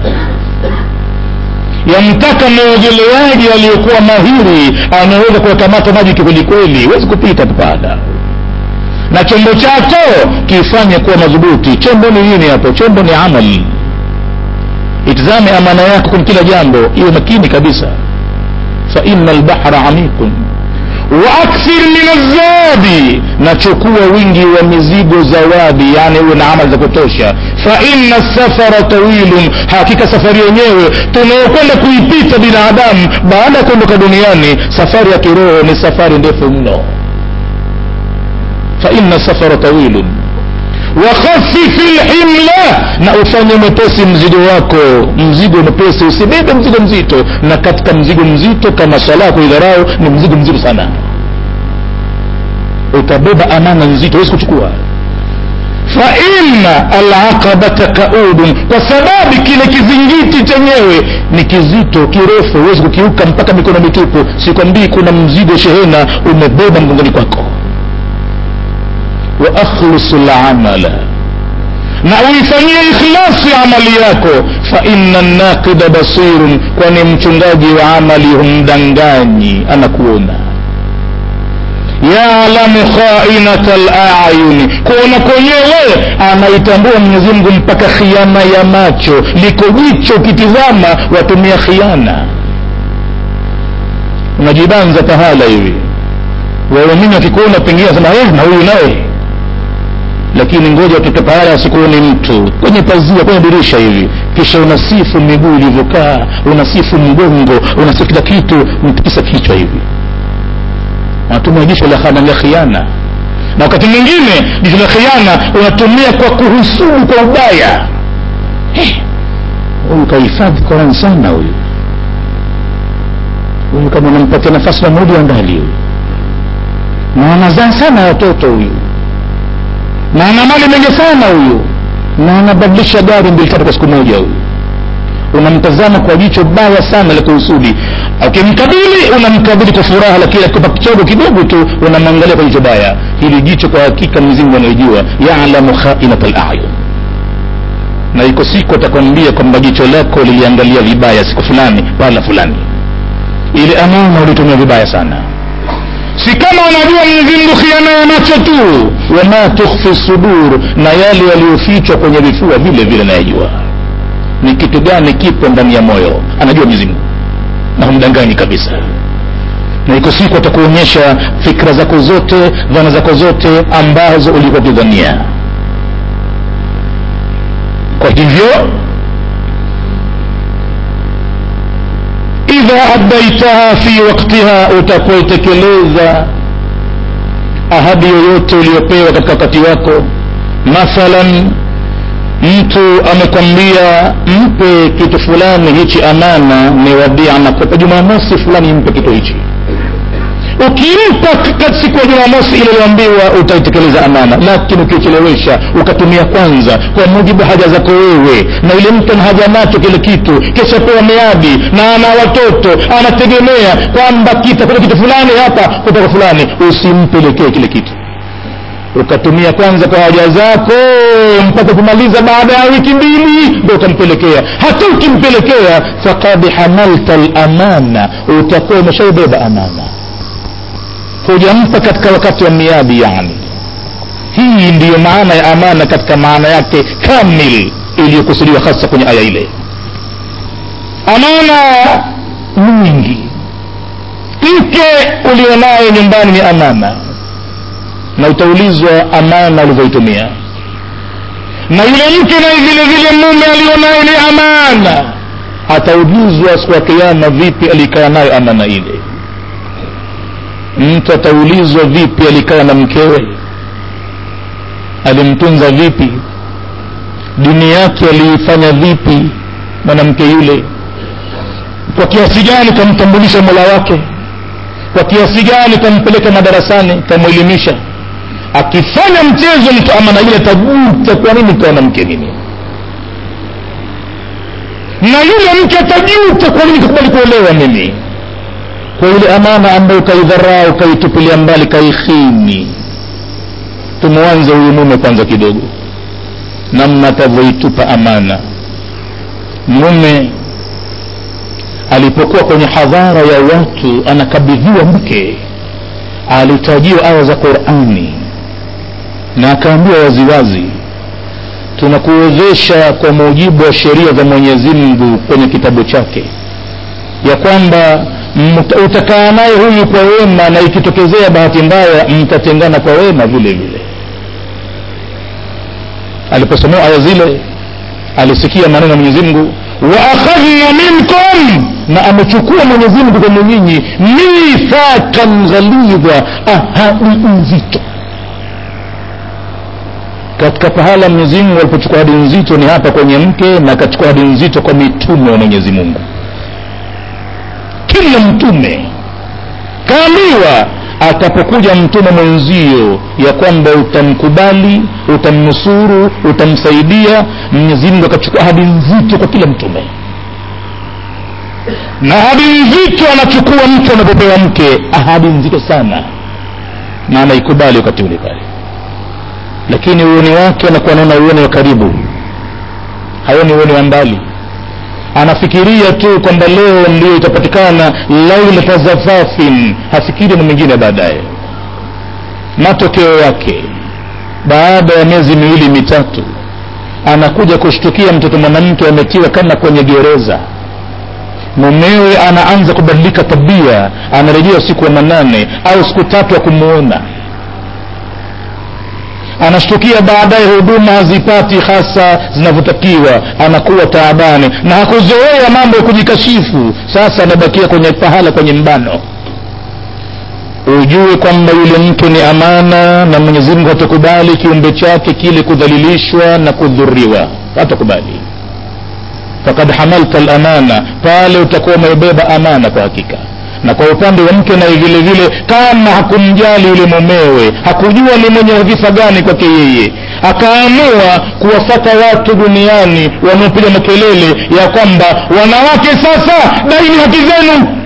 yamtaka mwogeleaji aliyokuwa mahiri anaweza kuyakamata maji kikwelikweli huwezi kupita pahala na chombo chako kifanye kuwa madhubuti chombo ni nini hapo chombo ni amali itizame amana yako kwenye kila jambo iwe makini kabisa fa inna lbahra amikun waakthir min azadi na chukua wingi wa mizigo zawadi yani uwe na amali za kutosha fa inna safara tawilun hakika safari yenyewe tunayokwenda kuipita binadamu baada ya kuondoka duniani safari ya kiroho ni safari ndefu mno fa inna safara tawilun wakhafif lhimla na ufanye mwepesi mzigo wako mzigo mwepesi usibebe mzigo mzito na katika mzigo mzito kama swala kuidharau ni mzigo mzito sana utabeba amana nzito huwezi kuchukua fa inna alaqabata kaudun kwa sababu kile kizingiti chenyewe ni kizito kirefu huwezi kukiuka mpaka mikono mitupu sikwambii kuna mzigo shehena umebeba mgongoni kwako wa akhlisu lamala na uifanyie ikhlasi amali yako fa inna naqida basirun kwani mchungaji wa amali humdanganyi anakuona yalamu khainata layuni kuona kwenyewe anaitambua mwenyezimngu mpaka khiana ya macho liko jicho ukitizama watumia khiana unajibanza pahala hivi waumini wakikuona pengine sema eh, na huyu naye lakini ngoja watoto pahala wasikuoni mtu kwenye pazia kwenye dirisha hivi kisha unasifu miguu ilivyokaa unasifu mgongo unasifu kila kitu mtikisa kichwa hivi unatumia jicho la khana la khiana na wakati mwingine jicho la khiana unatumia kwa kuhusudu kwa ubaya huyu kahifadhi Qur'an sana huyu huyu kama unampatia nafasi na moja angali huyu na anazaa sana watoto huyu na ana mali mengi sana huyu na anabadilisha gari mbili tatu kwa siku moja huyu unamtazama kwa jicho baya sana la kuhusudi ukimkabili unamkabili kwa furaha lakini akupa kichogo kidogo tu unamwangalia kwa jicho baya hili jicho kwa hakika mzingu anaijua yalamu khainata layun na iko siku atakwambia kwamba jicho lako liliangalia vibaya siku fulani pahala fulani ile amana ulitumia vibaya sana si kama unajua mwenyezimngu khiana ya macho tu wama tukhfi sudur na yale yaliyofichwa kwenye vifua vile vile nayajua ni kitu gani kipo ndani ya moyo anajua mwenyezimngu na humdanganyi kabisa na iko siku atakuonyesha fikra zako zote dhana zako zote ambazo ulikuwa ukidhania kwa hivyo idha addaitaha fi waktiha utakuitekeleza ahadi yoyote uliyopewa katika wakati wako mathalan mtu amekwambia mpe kitu fulani hichi amana ni wadia nakupa jumamosi fulani mpe kitu hichi ukimpa siku ya jumamosi ile iliyoambiwa utaitekeleza amana lakini ukichelewesha ukatumia kwanza kwa mujibu haja zako wewe na yule mtu ana haja nacho kile kitu kishapewa miadi na ana watoto anategemea kwamba kitakuja kitu fulani hapa kutoka fulani usimpelekee kile kitu ukatumia kwanza kwa haja zako mpaka kumaliza baada ya wiki mbili ndo utampelekea hata ukimpelekea fakad hamalta lamana utakuwa umeshaibeba amana hujampa katika wakati wa miadi yani hii ndiyo maana ya amana katika maana yake kamil iliyokusudiwa hasa kwenye aya ile amana nyingi mke ulionaye nyumbani ni amana na utaulizwa amana ulivyoitumia na yule mke naye vile vile mume alionayo ni amana ataulizwa siku ya kiama vipi alikaa nayo amana ile mtu ataulizwa vipi alikaa na mkewe alimtunza vipi dini yake aliifanya vipi mwanamke yule kwa kiasi gani kamtambulisha mola wake kwa kiasi gani kampeleka madarasani kamwelimisha akifanya mchezo mtu amana ile atajuta kwa nini kawa na mke mimi na yule mke atajuta kwa nini kakubali kuolewa mimi kwa ile amana ambayo kaidharau kaitupilia mbali kaikhini tumwanze huyu mume kwanza kidogo namna atavyoitupa amana mume alipokuwa kwenye hadhara ya watu anakabidhiwa mke alitajiwa aya za qurani na akaambiwa waziwazi tunakuwezesha kwa mujibu wa sheria za mwenyezi mungu kwenye kitabu chake ya kwamba utakaa naye huyu kwa wema na ikitokezea bahati mbaya mtatengana kwa wema vile vile aliposomewa aya zile alisikia maneno ya mwenyezi mungu wa akhadhna minkum na amechukua mwenyezi mungu kwenu nyinyi mithakan ghalidha ahadi nzito katika pahala mwenyezi mungu alipochukua hadi nzito ni hapa kwenye mke na akachukua hadi nzito kwa mitume wa mwenyezi mungu kila mtume kaambiwa atapokuja mtume mwenzio ya kwamba utamkubali utamnusuru utamsaidia mwenyezi mungu akachukua ahadi nzito kwa kila mtume na ahadi nzito anachukua mtu anapopewa mke ahadi nzito sana na anaikubali wakati ule pale lakini uoni wake anakuwa anaona uoni wa karibu haoni uoni wa mbali anafikiria tu kwamba leo ndio itapatikana lailata zafafin hafikiri na mengine baadaye matokeo yake baada ya miezi miwili mitatu anakuja kushtukia mtoto mwanamke ametiwa kama kwenye gereza mumewe anaanza kubadilika tabia anarejea siku ya manane au siku tatu ya kumwona anashtukia baadaye huduma hazipati hasa zinavyotakiwa anakuwa taabani na hakuzoea mambo ya kujikashifu sasa anabakia kwenye pahala kwenye mbano ujue kwamba yule mtu ni amana na mwenyezi mungu hatakubali kiumbe chake kile kudhalilishwa na kudhuriwa hatakubali fakad hamalta lamana pale utakuwa umebeba amana kwa hakika na kwa upande wa mke naye vile vile kama hakumjali yule mumewe hakujua ni mwenye wadhifa gani kwake yeye akaamua kuwafata watu duniani wanaopiga makelele ya kwamba wanawake sasa daini haki zenu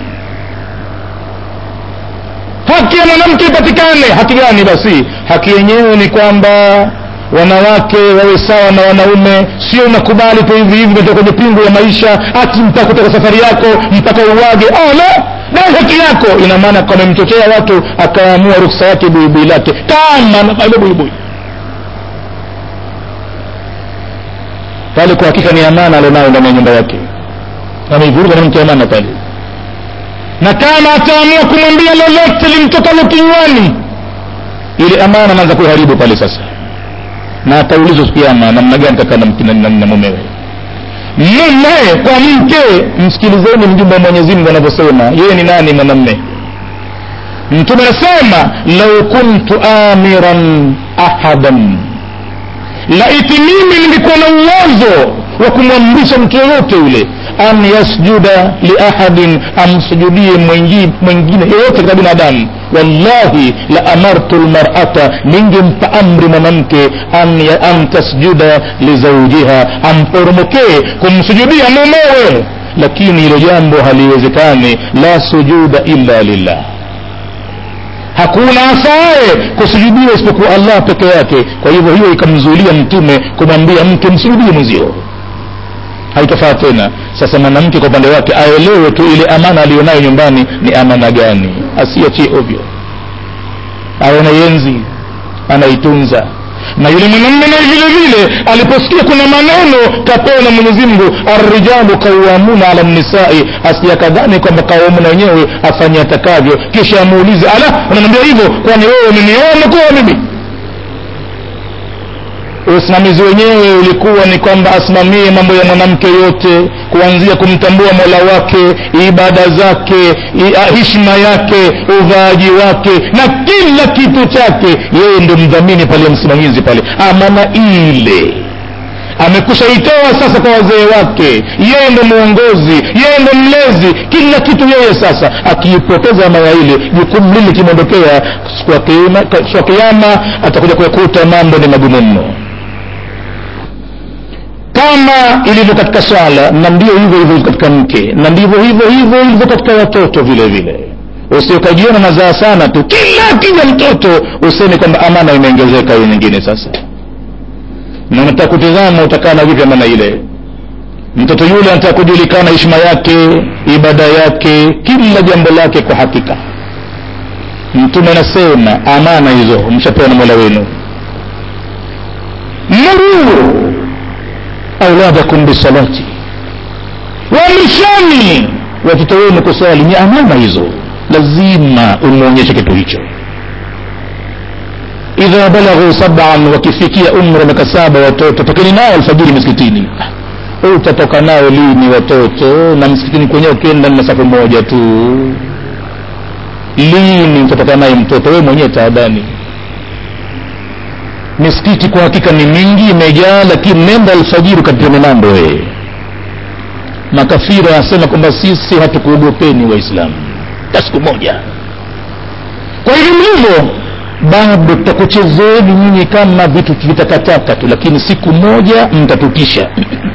haki ya mwanamke ipatikane haki gani basi haki yenyewe ni kwamba wanawake wawe sawa na wanaume sio unakubali tu hivi hivi kutoka kwenye pingu ya maisha ati mpaka kutoka safari yako mpaka uwage oh, la dai haki yako ina maana kamemchochea watu akaamua ruksa yake buibui lake kama navaile buibui pale kwa hakika ni amana alionayo ndani ya nyumba yake ameivuruga na mtu amana pale na kama ataamua kumwambia lolote limtokalo kinywani ile amana anaanza kuharibu pale sasa na ataulizwa kiama namna gani takaa na, na, na mumewe mume kwa mke msikilizeni mjumbe wa mwenyezi mungu anavyosema yeye ni nani mwanamme mtume anasema lau kuntu amiran ahadan laiti mimi nilikuwa na uwezo wa kumwamrisha mtu yoyote yule an yasjuda liahadin amsujudie mwingine yeyote katika binadamu wallahi la amartu lmarata ningempa amri mwanamke an, an tasjuda lizaujiha amporomokee kumsujudia mumewe lakini hilo jambo haliwezekani la sujuda illa lillah hakuna afaye kusujudiwa isipokuwa allah peke yake kwa hivyo hiyo ikamzuilia mtume kumwambia mke msujudie mwenzio haitafaa tena sasa mwanamke kwa upande wake aelewe tu ile amana aliyonayo nyumbani ni amana gani asiachie ovyo awe na yenzi anaitunza na yule mwanamume naye vile vile aliposikia kuna maneno kapewa na mwenyezi mungu arrijalu qawamuna ala nisai asijakadhani kwamba kawamu na wenyewe afanye atakavyo kisha amuulize ala unaniambia hivyo kwani wewe umenioa umekuwa mimi usimamizi wenyewe ulikuwa ni kwamba asimamie mambo ya mwanamke yote kuanzia kumtambua mola wake ibada zake hishma yake uvaaji wake na kila kitu chake yeye ndo mdhamini pale msimamizi pale amana ile amekusha itoa sasa kwa wazee wake yeye ndo mwongozi yeye ndo mlezi kila kitu yeye sasa akiipoteza amana ile jukumu lile kimwondokea siku ya kiama atakuja kuyakuta mambo ni magumu mno kama ilivyo katika swala na ndio hivyo hivyo katika mke na ndivyo hivyo hivyo ilivyo katika watoto vile vile usiokajiona nazaa sana tu kila kija mtoto useme kwamba amana imeongezeka hiyo nyingine sasa na unataka kutizama utakaa na vipi amana ile mtoto yule anataka kujulikana heshima yake ibada yake kila jambo lake kwa hakika mtume anasema amana hizo mshapewa na mola wenu muruu auladakum bisalati waamrisheni watoto wenu kuswali ni amana hizo lazima umwonyeshe kitu hicho idha balaghu saban wakifikia umri wa miaka saba watoto tokeni nao alfajiri misikitini utatoka nao lini watoto na msikitini kwenyewe ukienda ni masafu moja tu lini utatoka naye mtoto we mwenyewe taadhani misikiti kwa hakika ni mingi imejaa lakini nenda alfajiri ukatizame mambo wee makafiri wanasema kwamba sisi hatukuogopeni waislamu hata siku moja kwa hivyo mlivyo bado tutakuchezeni nyinyi kama vitu vitakataka tu lakini siku moja mtatutisha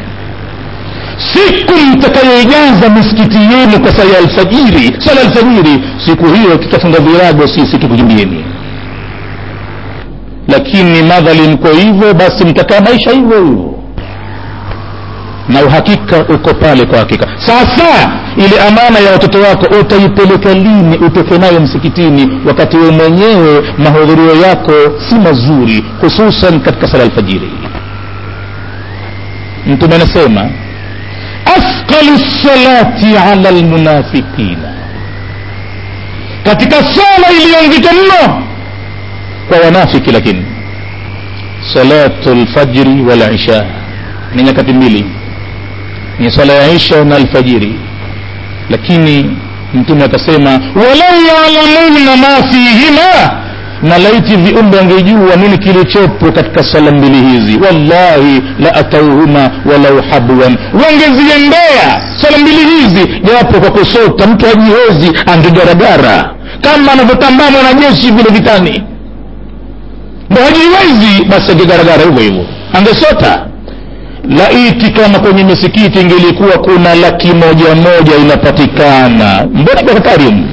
siku mtakayoijaza misikiti yenu kwa saa ya alfajiri sala alfajiri siku hiyo tutafunga virago sisi tukukimbieni lakini madhali mko hivyo basi mtakaa maisha hivyo hivyo na uhakika uko pale kwa hakika sasa ile amana ya watoto wako utaipeleka lini utoke nayo msikitini wakati we mwenyewe mahudhurio yako si mazuri hususan katika sala alfajiri mtume anasema athqalu lsalati ala lmunafiqina katika sala iliyo nzito mno kwa wanafiki lakini salatu lfajri walisha ni nyakati mbili ni swala ya isha na alfajiri lakini mtume akasema walau yalamuna ma fihima na laiti viumbe wangejua nini kilichopo katika sala mbili hizi wallahi la atauhuma walau habwan wangeziendea sala mbili hizi japo kwa kusota mtu hajiwezi angegaragara kama anavyotambaa mwanajeshi vile vitani ndo hajiwezi basi angegaragara hivyo hivyo angesota laiti kama kwenye misikiti ingelikuwa kuna laki moja moja inapatikana mbona kwa karimu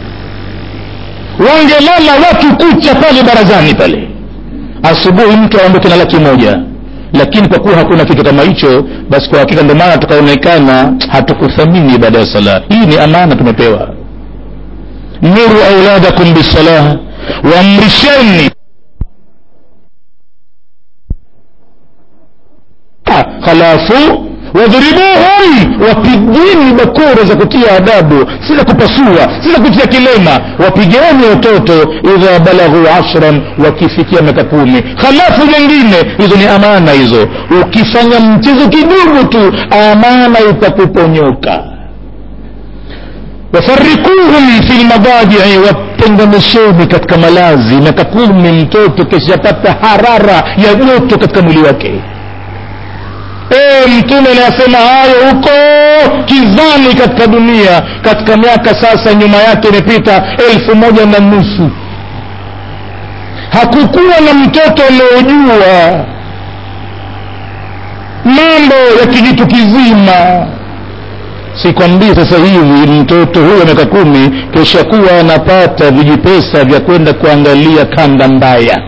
wangelala watu kucha pale barazani pale asubuhi mtu aondoke na laki moja lakini kwa kuwa hakuna kitu kama hicho basi kwa hakika ndio maana tukaonekana hatukuthamini ibada ya sala hii ni amana tumepewa nuru auladakum bisalah waamrisheni halafu wadhuribuhum wapigeni bakora za kutia adabu si za kupasua si za kutia kilema wapigeni watoto idha balaghu ashran wakifikia miaka kumi halafu nyingine hizo ni amana hizo ukifanya mchezo kidogo tu amana itakuponyoka wafarikuhum fi lmadajii watenganisheni katika malazi miaka kumi mtoto kishapata harara ya joto katika mwili wake e, mtume anayasema hayo huko kizani katika dunia katika miaka sasa nyuma yake imepita elfu moja na nusu hakukuwa na mtoto anaojua mambo ya kijitu kizima sikwambii sasa hivi mtoto huyo miaka kumi kesha kuwa anapata vijipesa vya kwenda kuangalia kanda mbaya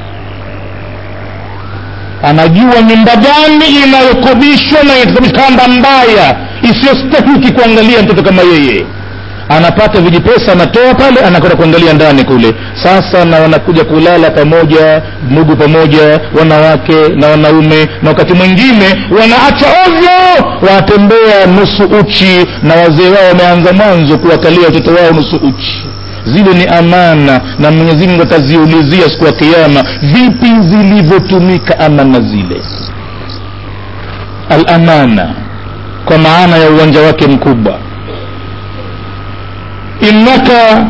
anajua nyumba gani inayokodishwa na inatazamisha kanda mbaya isiyostahiki kuangalia mtoto kama yeye anapata vijipesa anatoa pale anakwenda kuangalia ndani kule sasa na wanakuja kulala pamoja ndugu pamoja wanawake na wanaume na wakati mwingine wanaacha ovyo wanatembea nusu uchi na wazee wao wameanza mwanzo kuwakalia watoto wao nusu uchi zile ni amana na mwenyezi mungu ataziulizia siku ya kiama vipi zilivyotumika amana zile alamana kwa maana ya uwanja wake mkubwa innaka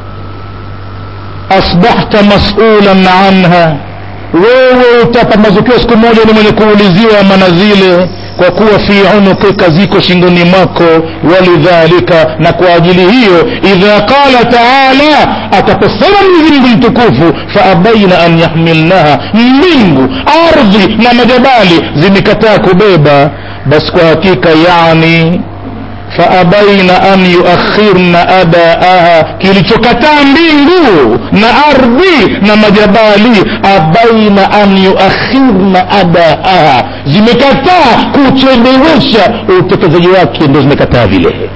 asbahta masulan anha wewe utapambazukiwa siku moja ni mwenye kuuliziwa amana zile kwa kuwa fi unukika ziko shingoni mwako walidhalika na kwa ajili hiyo idha qala taala ataposema mwenyezimngu mtukufu faabaina an yahmilnaha mbingu ardhi na majabali zimekataa kubeba basi kwa hakika yani faabaina an yuakhirna adaaha kilichokataa mbingu na ardhi na majabali abaina an yuakhirna adaaha zimekataa kuchelewesha utekelezaji wake ndo zimekataa vile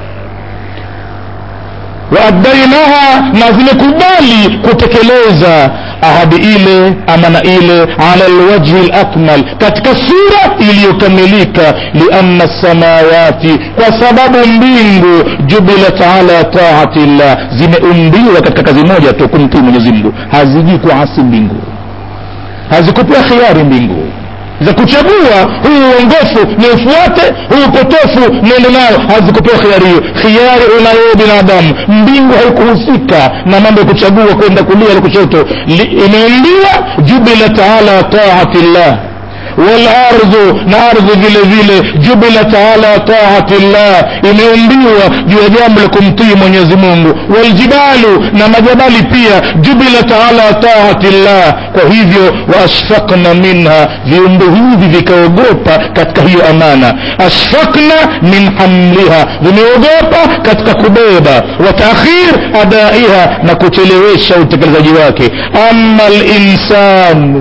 waadainaha na zimekubali kutekeleza ahadi ile amana ile ala lwajhi lakmal katika sura iliyokamilika lianna samawati kwa sababu mbingu jubilat ala taati llah zimeumbiwa katika kazi moja tu kumtii mwenyezi mungu hazijui kuasi mbingu hazikupewa khiari mbingu za kuchagua huu uongofu ni ufuate huu upotofu nende nayo hazikupewa khiari hiyo khiari unayo binadamu mbingu haikuhusika na mambo ya kuchagua kwenda kulia na kushoto imeumbiwa jubilat ala taati llah walardhu na ardhi vile vile jubilat ala taati llah imeumbiwa juu ya jambo la kumtii mwenyezi mungu waljibalu na majabali pia jubilat ala taati llah kwa hivyo waashfakna minha viumbe hivi vikaogopa katika hiyo amana ashfakna min hamliha vimeogopa katika kubeba wa taakhir adaiha na kuchelewesha utekelezaji wake ama linsanu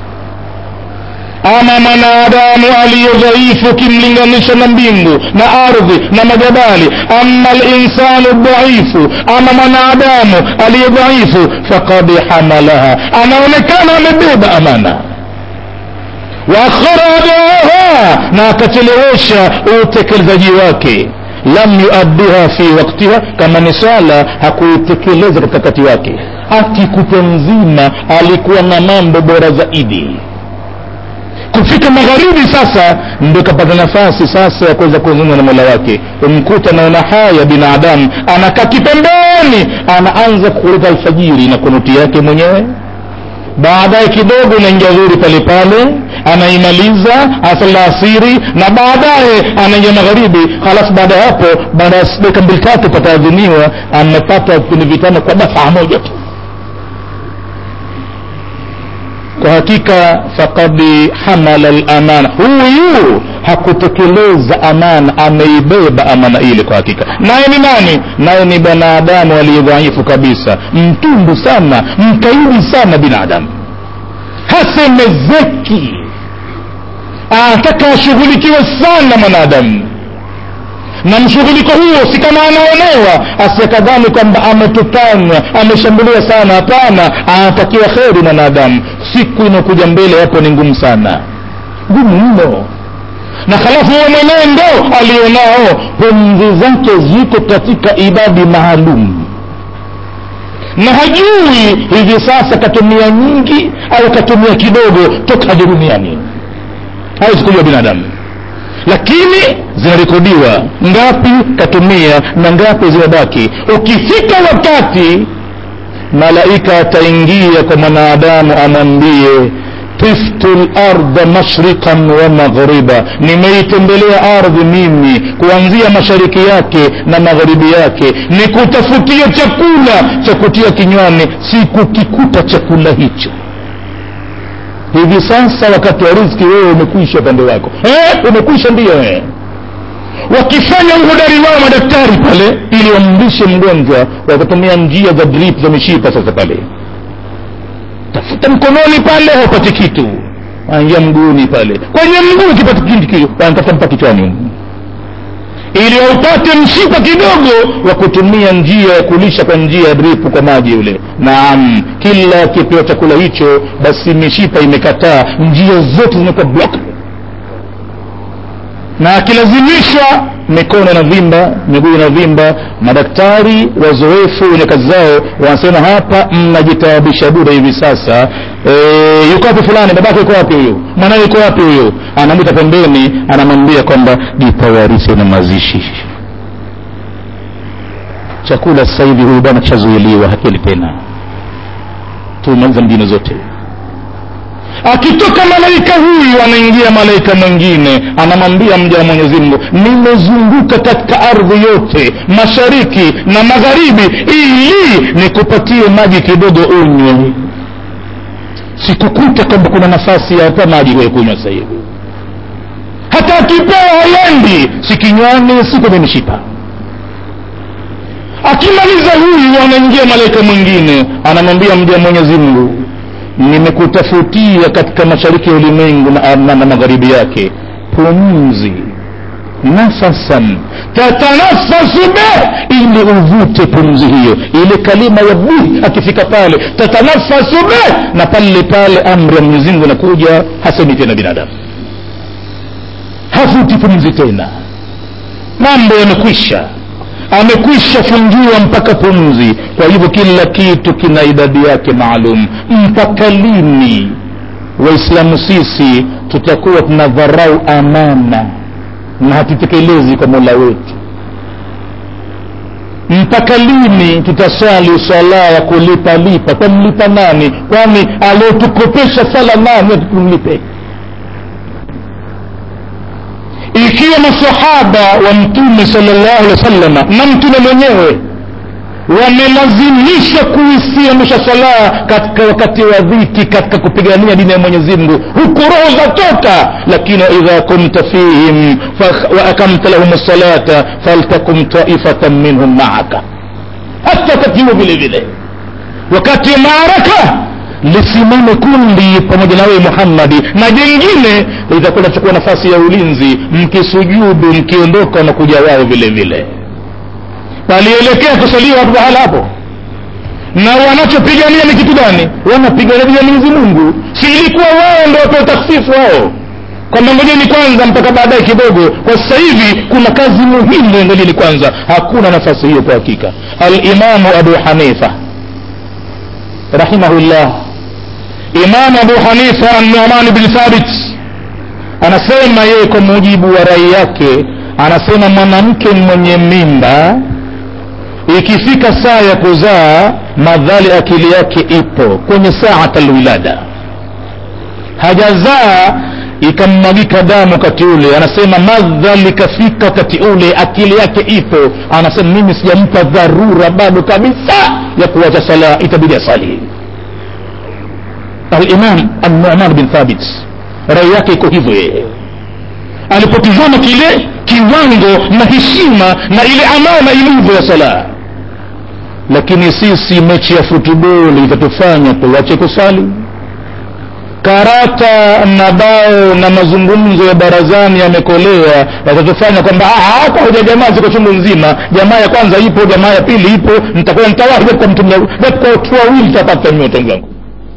ama mwanadamu aliye dhaifu ukimlinganisha na mbingu na ardhi na majabali ama linsanu dhaifu ama mwanadamu aliye dhaifu fakad hamalaha anaonekana amebeba amana waakhara adaha na akachelewesha utekelezaji wake lam yuaddiha fi waktiha kama ni swala hakuitekeleza katika wakati wake ati kutwa mzima alikuwa na mambo bora zaidi kufika magharibi sasa ndio kapata nafasi sasa ya kuweza kuzungumza na mola wake umkuta naona haya binadamu anakaa kipembeni anaanza kuleta alfajiri na kunuti yake mwenyewe baadaye kidogo inaingia dhuri pale pale anaimaliza asala asiri na baadaye anaingia magharibi halafu baada ya hapo baada ya dakika mbili tatu pataadhiniwa amepata vipindi vitano kwa dafaa moja tu kwa hakika fakad hamala lamana huyu hakutekeleza amana ameibeba amana ile kwa hakika naye ni nani naye ni binadamu aliye dhaifu kabisa mtundu sana mkaidi sana binadamu hasemezeki anataka ashughulikiwe sana mwanadamu na mshughuliko huo si kama anaonewa asiyakadhani kwamba ametukanywa ameshambuliwa sana hapana anatakiwa kheri mwanadamu siku inakuja mbele hapo ni ngumu sana ngumu mno na halafu huo mwenendo alionao pumzi zake ziko katika idadi maalum na hajui hivi sasa katumia nyingi au katumia kidogo toka duniani hawezi kujua binadamu lakini zinarekodiwa ngapi katumia na ngapi zimebaki ukifika wakati malaika ataingia kwa mwanadamu amwambie tiftu larda mashriqan wa maghriba nimeitembelea ardhi mimi kuanzia mashariki yake na magharibi yake nikutafutia chakula cha kutia kinywani sikukikuta chakula hicho hivi sasa wakati wa riziki wewe umekwisha upande wako eh, umekwisha ndiyo eh. wakifanya uhodari wao madaktari pale ili wamlishe mgonjwa wakatumia njia za drip za mishipa sasa pale tafuta mkononi pale haupati kitu aingia mguuni pale kwenye mguu kipata kitu wanatafuta mpaka kichwani ili waupate mshipa kidogo wa kutumia njia ya kulisha kwa njia ya dripu kwa maji yule naam kila kipewa chakula hicho basi mishipa imekataa njia zote zimekuwa block na akilazimishwa mikono inavimba miguu inavimba madaktari wazoefu wenye kazi zao wanasema hapa mnajitaabisha bure hivi sasa e, yuko wapi fulani babake yuko wapi huyu mwanawe yuko wapi huyu anamwita pembeni anamwambia kwamba jitayarishe na mazishi chakula sasa hivi huyu bwana kishazuiliwa hakili tena tumaliza mjini zote akitoka malaika huyu anaingia malaika mwingine anamwambia mja wa mwenyezi mungu nimezunguka katika ardhi yote mashariki na magharibi ili nikupatie maji kidogo unywe sikukuta kwamba kuna nafasi ya hata maji kwa kunywa sasa hivi hata akipewa hayendi si kinywani si kwenye mishipa akimaliza huyu anaingia malaika mwingine anamwambia mja wa mwenyezi mungu nimekutafutia katika mashariki ya ulimwengu na, na, na magharibi yake pumzi nafasan tatanafasu be ili uvute pumzi hiyo ile kalima ya bui akifika pale tatanafasu be na pale pale amri ya mwenyezi mungu inakuja hasemi tena binadamu havuti pumzi tena mambo yamekwisha amekwisha fungiwa mpaka pumzi kwa hivyo kila kitu kina idadi yake maalum mpaka lini waislamu sisi tutakuwa tunadharau amana na hatutekelezi kwa mola wetu mpaka lini tutaswali swala ya kulipa lipa tamlipa nani kwani aliotukopesha sala nani tumlipe ikiwa masahaba wa mtume salllahu alehi wa sallama na mtume mwenyewe wamelazimisha kuisimamisha swala katika wakati wa dhiki katika kupigania dini ya mwenyezi mungu huku roho zatoka lakini waidha kunta fihim waakamta lahum salata faltakum taifatan minhum maaka hata wakati huo vile vile wakati wa maaraka lisimame kundi pamoja na wewe muhammadi na jengine litakuwa nachukua nafasi ya ulinzi mkisujudu mkiondoka na kuja wao vile vile palielekea kusaliwa watu pahala hapo na wanachopigania ni kitu gani wanapigania dini ya mwenyezi mungu si ilikuwa wao ndo wapewa taksifu wao kwamba ngojeni kwanza mpaka baadaye kidogo kwa sasa hivi kuna kazi muhimu ngojeni kwanza hakuna nafasi hiyo kwa hakika alimamu abu hanifa rahimahullah imamu abu hanifa annuman bni thabit anasema yeye kwa mujibu wa rai yake anasema mwanamke mwenye mimba ikifika saa ya kuzaa madhali akili yake ipo kwenye saata lwilada hajazaa ikammagika damu wakati ule anasema madhali kafika wakati ule akili yake ipo anasema mimi sijampa dharura bado kabisa ya kuwacha sala itabidi asali alimam annuman bin thabit rai yake iko hivyo yeye alipotizama kile kiwango na heshima na ile amana ilivyo ya sala lakini sisi mechi ya futuboli itatufanya tuwache kusali karata na bao na mazungumzo ya barazani yamekolewa yatatufanya kwamba hapa hoja jamaa ziko chungu nzima jamaa ya kwanza ipo jamaa ya pili ipo nitakuwa nitawahi kwa mtu kwa watu wawili tapata mimi watongo wangu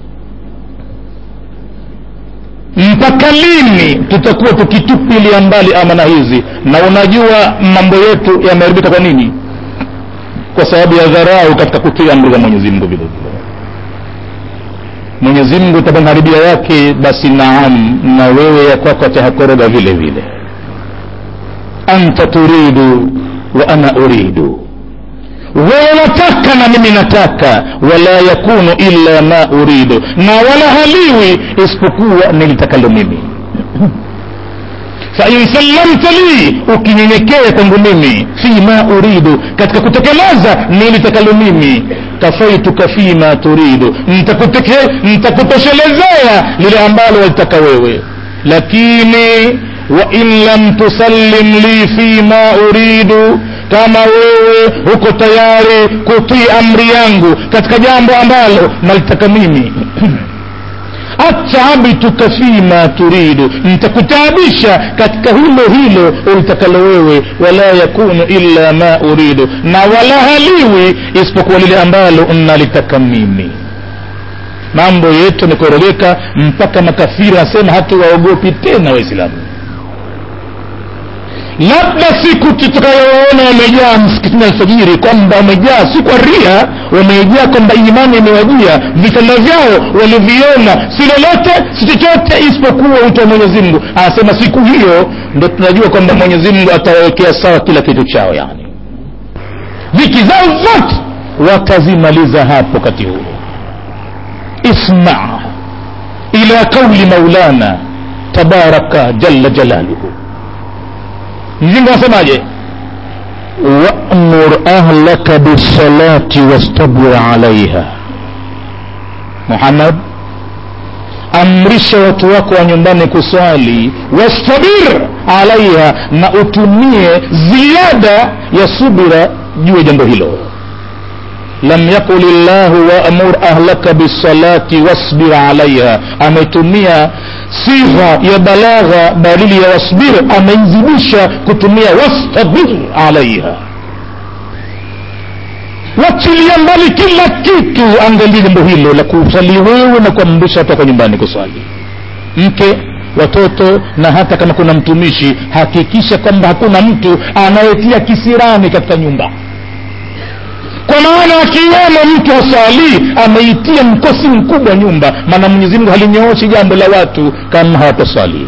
mpaka lini tutakuwa tukitupilia mbali amana hizi na unajua mambo yetu yameharibika kwa nini kwa sababu ya dharau katika kutii amri za mwenyezi mungu vile vile mwenyezi mungu itapanharibia yake basi naam na wewe ya kwako atahakoroga vile vile anta turidu wa ana uridu wewe nataka na mimi nataka wala yakunu illa ma uridu na wala haliwi isipokuwa nilitakalo mimi fain sallamta li ukinyenyekea kwangu mimi fima uridu katika kutekeleza nilitakalo mimi kafaituka fima turidu nitakutoshelezea lile ambalo walitaka wewe lakini wain lam tusallim li fima uridu kama wewe huko tayari kutii amri yangu katika jambo ambalo nalitaka mimi atabituka fima turidu nitakutaabisha katika hilo hilo ulitakalo wewe wala yakunu illa ma uridu na wala haliwi isipokuwa lile ambalo nalitaka mimi mambo yetu yamekorogeka mpaka makafiri anasema hatuwaogopi tena waislamu labda siku tutakayoona wamejaa msikitini alfajiri kwamba wamejaa si kwa ria wamejaa kwamba imani imewajia vitanda vyao waliviona si lolote si chochote isipokuwa wito wa mwenyezi mungu anasema siku hiyo ndo tunajua kwamba mwenyezi mungu atawawekea sawa kila kitu chao yani dhiki zao zote watazimaliza hapo wakati huo isma ila qauli maulana tabaraka jalla jalaluhu mzingo anasemaje wamur ahlaka bisalati wastabir alaiha muhammad amrisha watu wako wa nyumbani kuswali wastabir alaiha na utumie ziada ya subira juu ya jambo hilo lam yakul llahu waamur ahlaka bisalati wasbir alaiha ametumia sigha ya balagha badili ya wasbir ameizidisha kutumia wastabir alaiha wachilia mbali kila kitu angalia jambo hilo la kusali wewe na kuamrisha watu wako nyumbani kuswali mke watoto na hata kama kuna mtumishi hakikisha kwamba hakuna mtu anayetia kisirani katika nyumba kwa maana akiwemo mtu hasali ameitia mkosi mkubwa nyumba maana mwenyezi mungu halinyooshi jambo la watu kama hawatosali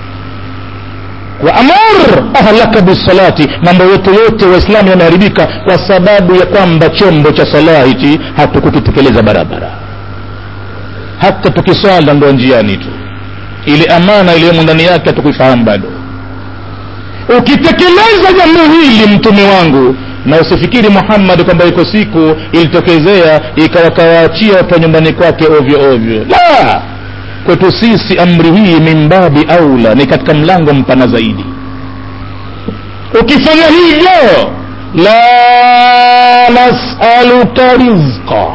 waamur ahlaka bisalati mambo yote yote waislamu yameharibika kwa sababu ya kwamba chombo cha sala hichi hatukukitekeleza barabara hata tukiswala ndo njiani tu ile amana iliyomo ndani yake hatukuifahamu bado ukitekeleza jambo hili mtume wangu na usifikiri muhammad kwamba iko siku ilitokezea ikawakawaachia watu wa nyumbani kwake ovyo ovyo la kwetu sisi amri hii min babi aula ni katika mlango mpana zaidi ukifanya hivyo la nasaluka rizqa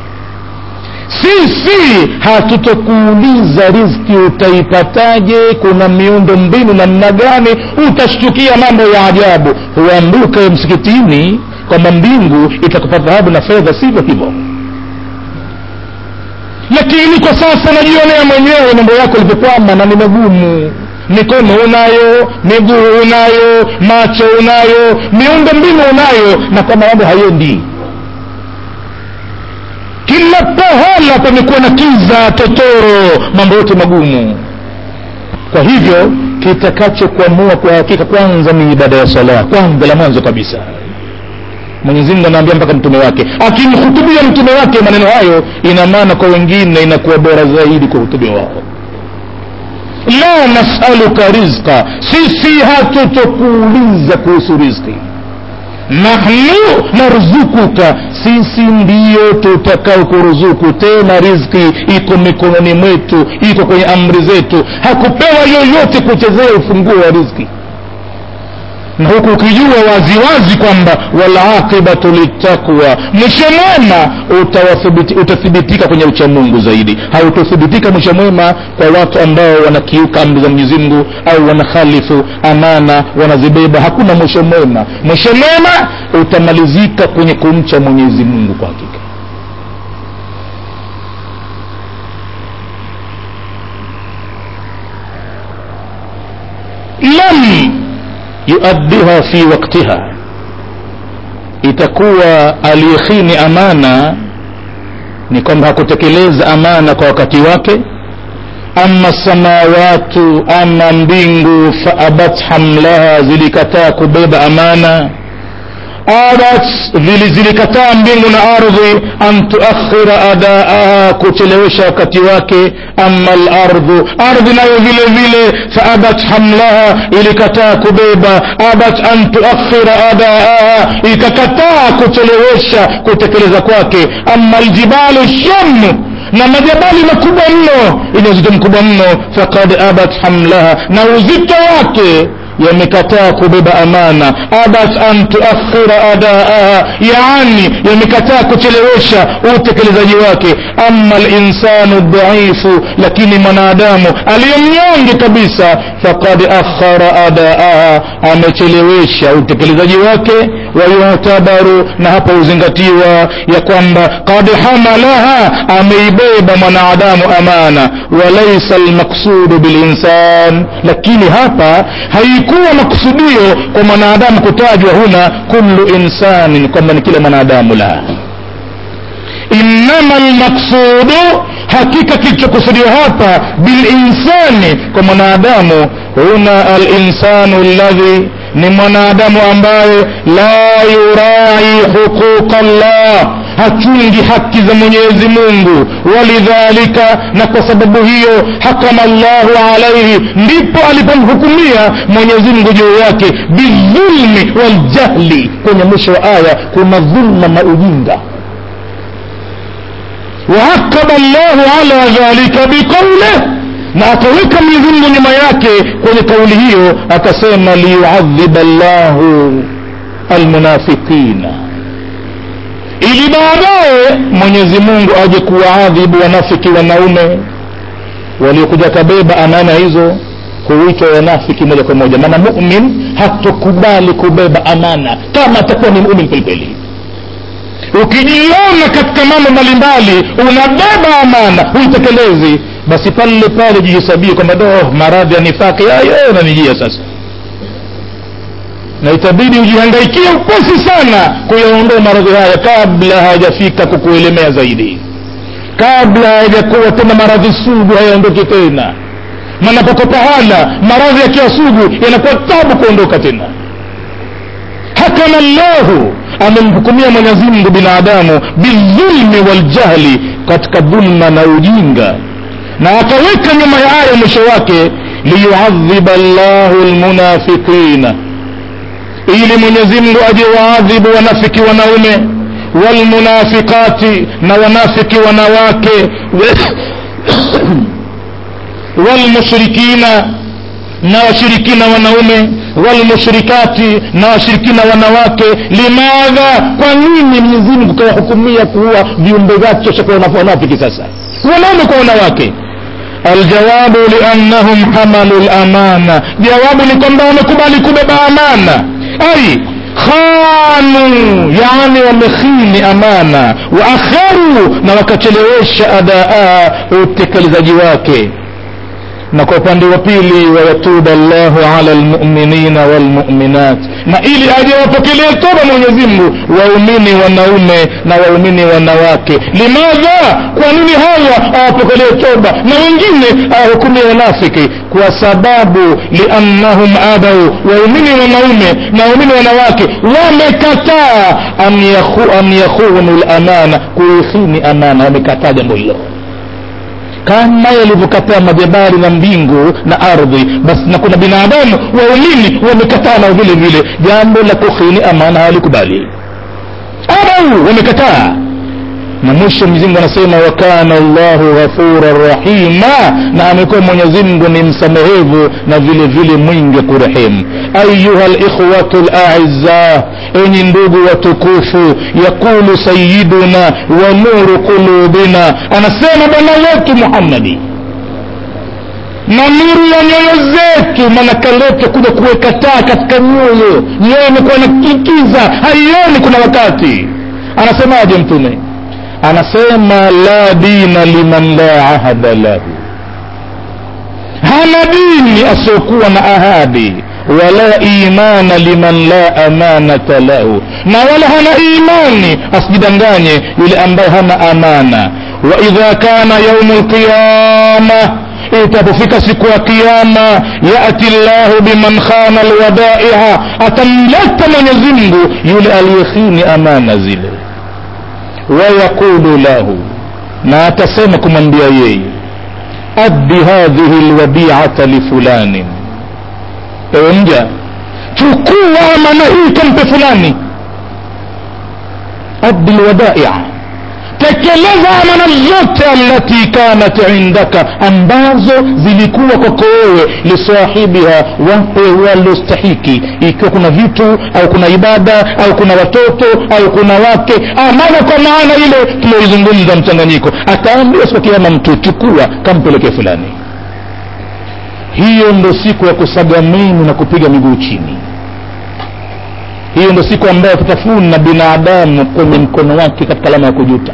sisi hatutokuuliza rizki utaipataje kuna miundo mbinu namna gani utashtukia mambo ya ajabu huambuka msikitini kwamba mbingu itakupa dhahabu na fedha sivyo hivyo lakini kwa sasa najionea mwenyewe mambo yako ilivyokwama na ni magumu mikono unayo miguu unayo macho unayo miundo mbinu unayo na kwamba mambo hayendi kila pahala pamekuwa na kiza totoro mambo yote magumu kwa hivyo kitakachokuamua kwa hakika kwanza ni ibada ya sala kwanza la mwanzo kabisa mwenyezi mungu anaambia mpaka mtume wake akimhutubia mtume wake maneno hayo ina maana kwa wengine inakuwa bora zaidi kuhutubia wao la nasaluka rizqa sisi hatutokuuliza kuhusu rizki nahnu narzukuka sisi ndiyo tutakao kuruzuku tena rizki iko mikononi mwetu iko kwenye amri zetu hakupewa yoyote kuchezea ufunguo wa rizki na huku ukijua waziwazi kwamba walaqibatu littaqwa mwisho mwema utathibitika kwenye uchamungu zaidi hautothibitika mwisho mwema kwa watu ambao wanakiuka amri za mwenyezi mungu au wanakhalifu amana wanazibeba hakuna mwisho mwema mwisho mwema utamalizika kwenye kumcha mwenyezi mungu kwa hakika lam yuaddiha fi waktiha itakuwa aliyekhini amana ni kwamba hakutekeleza amana kwa wakati wake ama samawatu ama mbingu faabat hamlaha zilikataa kubeba amana abat zilikataa mbingu na ardhi an tuakhira adaaha kuchelewesha wakati wake ama lardhu ardhi nayo vile vile faabat hamlaha ilikataa kubeba abat an tuakhira adaaha ikakataa kuchelewesha kutekeleza kwake ama aljibalu shamu na majabali makubwa mno ina uzito mkubwa mno fakad abat hamlaha na uzito wake yamekataa kubeba amana abat an tuakhira adaaha yaani yamekataa kuchelewesha utekelezaji wake ama linsanu dhaifu lakini mwanadamu aliyemnyonge kabisa fakad akhara adaaha amechelewesha utekelezaji wake wayutabaru na hapa huzingatiwa ya kwamba kad hamalaha ameibeba mwanadamu amana walaisa lmaksudu bilinsan lakini hapa haikuwa maksudio kwa mwanadamu kutajwa huna kullu insanin kwamba ni kila mwanadamu la innama lmaksudu hakika kilichokusudiwa hapa bilinsani kwa mwanadamu huna alinsanu alladhi ni mwanadamu ambaye la yurai huquqa llah hachungi haki za mwenyezi mungu walidhalika na kwa sababu hiyo hakama llahu alaihi ndipo alipomhukumia mwenyezi mungu juu yake bidhulmi waljahli kwenye mwisho wa aya kuna dhulma na ujinga waakaba llahu ala dhalika biqaulih na akaweka mwenyezi mungu nyuma yake kwenye kauli hiyo akasema liyuadhiba llahu almunafiqina ili baadaye mwenyezi mungu aje kuwaadhibu wanafiki wanaume waliokuja kabeba amana hizo huitwa wanafiki moja kwa moja maana mumin hatokubali kubeba amana kama atakuwa ni mumin kwelikweli ukijiona katika mambo mbalimbali unabeba amana huitekelezi basi pale pale jihesabie kwamba do maradhi ya nifaki hayo yananijia sasa na itabidi ujihangaikie upesi sana kuyaondoa maradhi haya kabla hayajafika kukuelemea zaidi kabla hayajakuwa tena maradhi sugu hayaondoki tena maana pako pahala maradhi yakiwa sugu yanakuwa tabu kuondoka tena hakama llahu amemhukumia mwenyezi mungu binadamu bidhulmi waljahli katika dhulma na ujinga na akaweka nyuma ya aya mwisho wake liyuadhiba llahu lmunafiqina ili mwenyezi mungu aje waadhibu wanafiki wanaume walmunafiqati na wanafiki wanawake walmushrikina na washirikina wanaume walmushrikati na washirikina wanawake limadha kwa nini mwenyezi mungu kawahukumia kuua viumbe vyake chakuwa wanafiki sasa wanaume kwa wanawake aljawabu liannahum hamalu lamana jawabu ni kwamba wamekubali kubeba amana ai khanu yani wamekhini amana waakharu na wakachelewesha adaa utekelezaji wake na kwa upande wa pili wayatuba llahu ala lmuminina walmuminat na ili aje wapokelee toba mwenyezi mungu waumini wanaume na waumini wanawake limadha kwa nini hawa awapokelee toba na wengine awahukumia wanafiki kwa sababu liannahum abau waumini wanaume na waumini wanawake wamekataa an yakhunu lamana kuikhini amana wamekataa jambo hilo kama yalivyokataa majabali na mbingu na ardhi basi na kuna binadamu waumini wamekataa nao vile vile jambo la kukhini amana hawalikubali abau wamekataa na mwisho mwenyezimngu anasema wakana llahu ghafura rahima na amekuwa mwenyezimngu ni msamehevu na vile vile mwingi wa kurehemu ayuha likhwatu laiza enyi ndugu watukufu yaqulu sayiduna wa nuru qulubina anasema bwana wetu muhammadi na nuru ya nyoyo zetu manakaletwa kuja kuweka taa katika nyoyo nyoyo imekuwa nakikiza haioni kuna wakati anasemaje mtume anasema la dina liman la ahada lahu hana dini asiokuwa na ahadi wala imana liman la amanata lahu na wala hana imani asijidanganye yule ambaye hana amana wa idha kana yaumu lqiyama itapofika siku ya kiama yati llahu biman khana lwadaiha atamleta mwenyezimngu yule aliyekhini amana zile wayaqulu lahu na atasema kumwambia yeye addi hadhihi lwadiata lifulanin ewe mja chukua amana hii kampe fulani addi lwadaia tekeleza amana zote allati kanat indaka ambazo zilikuwa kwako wewe lisahibiha wape walostahiki ikiwa kuna vitu au kuna ibada au kuna watoto au kuna wake amana kwa maana ile tulioizungumza mchanganyiko ataambiwa siku kiama mtu chukua kampeleke fulani hiyo ndo siku ya kusaga meno na kupiga miguu chini hiyo ndo siku ambayo tutafuna binadamu kwenye mkono wake katika alama ya kujuta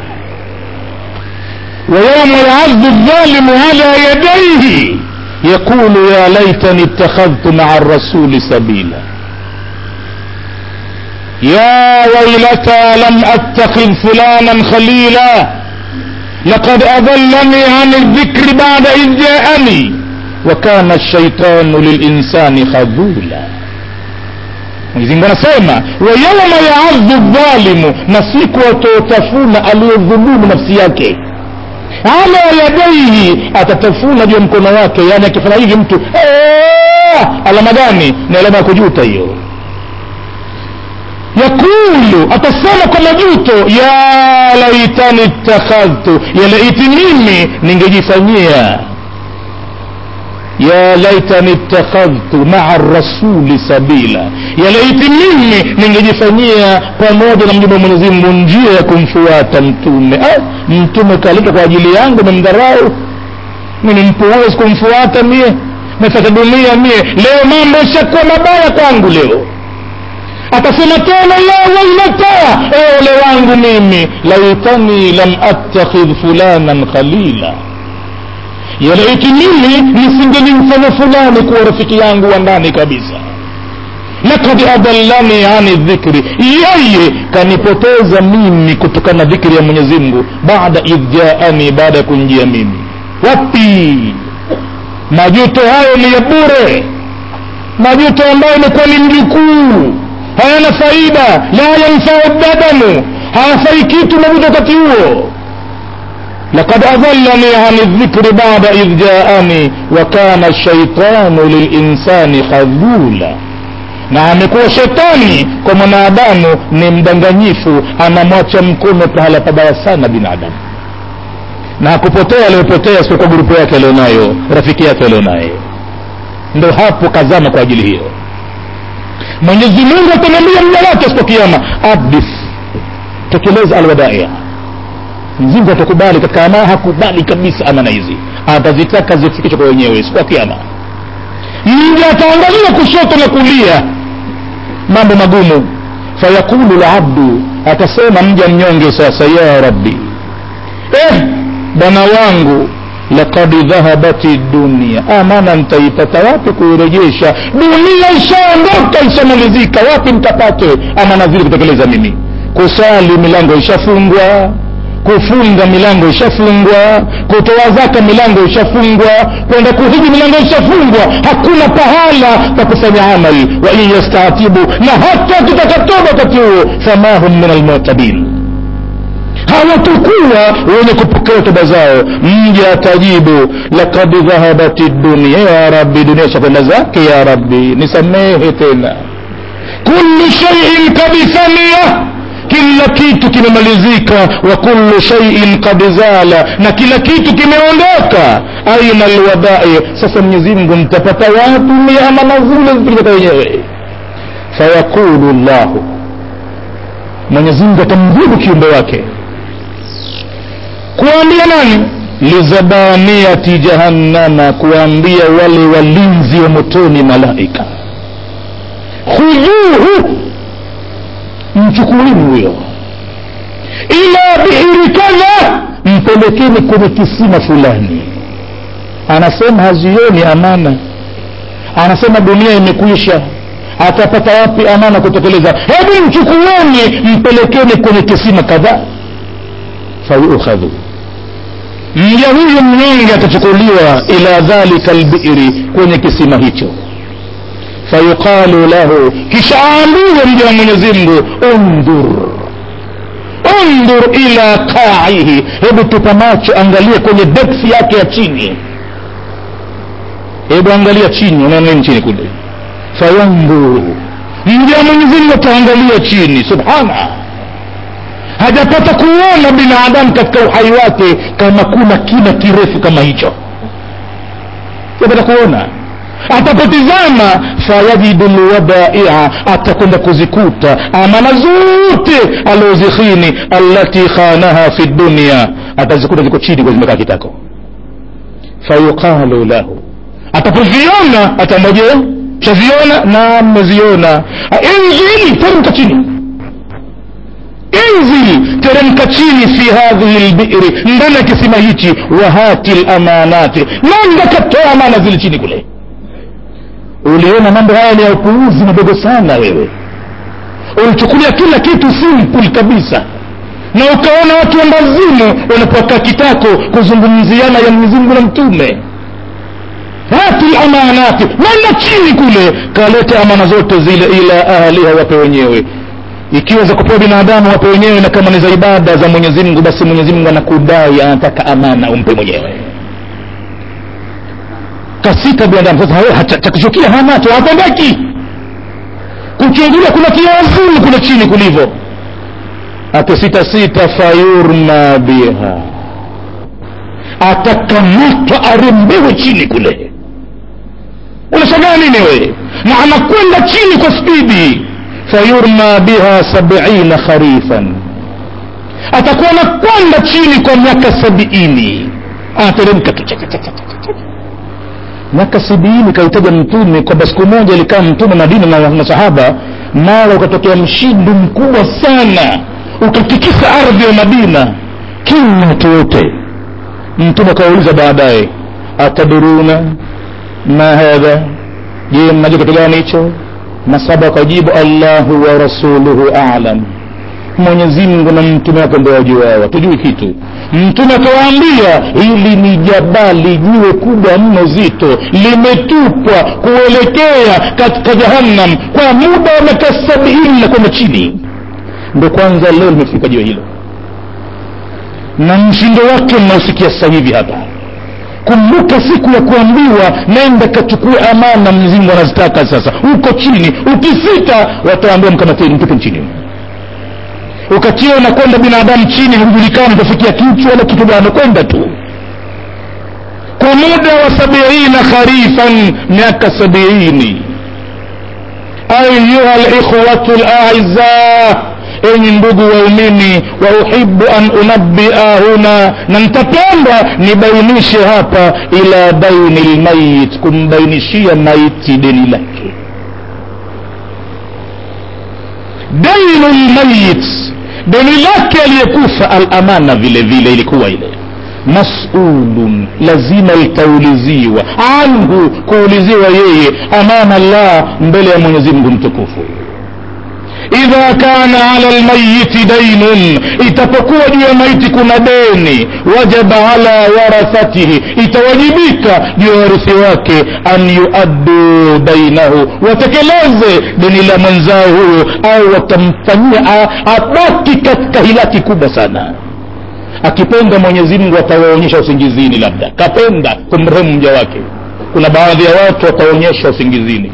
ويوم يعض الظالم على يديه يقول يا ليتني اتخذت مع الرسول سبيلا يا ويلتى لم اتخذ فلانا خليلا لقد اضلني عن الذكر بعد اذ جاءني وكان الشيطان للانسان خذولا mwenyezi anasema wayauma yaadhu dhalimu na siku atotafuna aliyodhulumu nafsi yake ala yadaihi atatafuna juu ya mkono wake yani akifanya hivi mtu alama gani ni alama ya kujuta hiyo yakulu atasema kwa majuto ya laitani ittakhadhtu ya laiti mimi ningejifanyia ya laitani ittakhadhtu maa rasuli sabila ya laiti mimi ningejifanyia pamoja na mjumbe wa mwenyezi mungu njia ya kumfuata mtume ah, mtume kaleta kwa ajili yangu memdharau mi nimpuuzi kumfuata mie mefata dunia mie leo mambo ishakuwa mabaya kwangu leo atasema tena ya wailata ole wangu mimi laitani lam attakhidh fulanan khalila yalaiti mimi nisingelimfanya fulani kuwa rafiki yangu wa ndani kabisa lakad adallani ani dhikri yeye kanipoteza mimi kutokana na dhikri ya mwenyezi mungu baada idh jaani baada ya kunjia mimi wapi majuto hayo ni ya bure majuto ambayo imekuwa ni mjukuu hayana faida la yanfau badanu hayafai kitu majuto wakati huo لقد أضلني عن الذكر بعد إذ جاءني وكان الشيطان للإنسان خذولا na amekuwa shetani kwa mwanadamu ni mdanganyifu anamwacha mkono pahala pabaya sana binadamu na hakupotea aliyopotea sio kwa grupu yake alionayo rafiki yake alionaye ndo hapo kazama kwa ajili hiyo mwenyezi mungu atamwambia mja wake siku kiama abdis tekeleza alwadaia mzingo atakubali katika amana hakubali kabisa amana hizi atazitaka zifikishwe kwa wenyewe siku ya kiama mja ataangalia kushoto na kulia mambo magumu fayaqulu labdu atasema mja mnyonge sasa ya rabbi eh bwana wangu lakad dhahabati dunia amana ntaipata wapi kuirejesha dunia ishaondoka ishamalizika wapi mtapate amana zile kutekeleza mimi kusali milango ishafungwa kufunga milango ishafungwa kutoa zaka milango ishafungwa kwenda kuhiji milango ishafungwa hakuna pahala pa kufanya amali wa in yastatibu na hata kitakatoba wakati huo famahum min almutabin hawatakuwa wenye kupokea toba zao mja atajibu lakad dhahabati dunia ya rabbi dunia ishakwenda zake ya rabbi nisamehe tena kullu shaiin kad fania kila kitu kimemalizika wa kullu shaiin kad zala na kila kitu kimeondoka aina alwadai sasa mwenyezi mungu mtapata wapi amana zile zilizopata wenyewe fayaqulu llahu mwenyezi mungu atamjibu kiumbe wake kuambia nani lizabaniyati jahannama kuambia wale walinzi wa motoni malaika khudhuhu mchukueni huyo ila bihiri kadha mpelekeni kwenye kisima fulani anasema hazioni amana anasema dunia imekwisha atapata wapi amana kutekeleza hebu mchukueni mpelekeni kwenye kisima kadhaa fayukhadhu mja huyu mnyonge atachukuliwa ila dhalika lbiri kwenye kisima hicho fayuqalu lahu kisha aambiwe mja wa mwenyezi mungu undhur undhur ila qaihi hebu tupa macho angalia kwenye depth yake ya chini hebu angalia chini unaona nini chini kule fayandhur mja wa mwenyezi mungu ataangalia chini subhana hajapata kuona binadamu katika uhai wake kama kuna kina kirefu kama hicho hajapata kuona atapotizama fayajidu lwadaia atakwenda kuzikuta amana zote aliozikhini allati khanaha fi dunia atazikuta ziko chini kwa zimekaa kitako fayuqalu lahu atapoziona atamwajea shaziona na mmeziona inzili teremka chini inzil teremka chini fi hadhihi lbiri ndani ya kisima hichi wahati lamanati nanda katoa amana zile chini kule uliona mambo haya ni ya upuuzi madogo sana wewe ulichukulia kila kitu simple kabisa na ukaona watu wandazimu wanapokaa kitako kuzungumziana ya mwenyezi mungu na mtume hati lamanati nenda chini kule kalete amana zote zile ila ahliha wape wenyewe ikiwa za kupewa binadamu wape wenyewe na kama ni za ibada za mwenyezi mungu basi mwenyezi mungu anakudai anataka amana umpe mwenyewe kasika binadamu sasa takushukia hanacho hapendeki kuchungulia kuna kiazimu kule chini kulivyo akisitasita fayurma biha atakamatwa arembewe chini kule unashangaa nini wewe na anakwenda chini kwa spidi fayurma biha sabiina kharifan atakuwa anakwenda chini kwa miaka sabiini anateremka tu miaka sabiini kahitaja mtume kwamba siku moja alikaa mtume madina na masahaba mara ukatokea mshindo mkubwa sana ukatikisa ardhi ya madina kimya watu wote mtume akawauliza baadaye ataduruna ma hadha je mnajua kitu gani hicho masaba wakajibu allahu wa rasuluhu alam mwenyezi mungu na mtume wake ndo wajuao hatujui kitu mtume akawaambia hili ni jabali jiwe kubwa mno zito limetupwa kuelekea katika jahannam kwa muda wa miaka sabini na kwenda chini ndo kwanza leo limefika jiwe hilo na mshindo wake mnaosikia sasa hivi hapa kumbuka siku ya kuambiwa nenda kachukue amana mwenyezimngu anazitaka sasa huko chini ukisita wataambia mkamateni mtupe chini ukatia unakwenda binadamu chini hujulikani utafikia kichwa wala kitu gani kwenda tu kwa muda wa sabiina kharifan miaka sabiini ayuha likhwatu laizaa enyi ndugu waumini wa uhibu an unabia huna na nitapenda nibainishe hapa ila daini lmayit kumbainishia maiti deni lake dainu lmayit deni lake aliyekufa alamana vile vile ilikuwa ile masulun lazima litauliziwa anhu kuuliziwa yeye amama llah mbele ya mwenyezi mungu mtukufu idha kana ala lmayiti dainun itapokuwa juu ya maiti kuna deni wajaba ala warathatihi itawajibika juu ya warithi wake an yuaddu dainahu watekeleze deni la mwenzao huyo au watamfanyia abaki katika hilaki kubwa sana akipenda mwenyezi mungu atawaonyesha usingizini labda kapenda kumrehemu mja wake kuna baadhi ya watu wataonyesha usingizini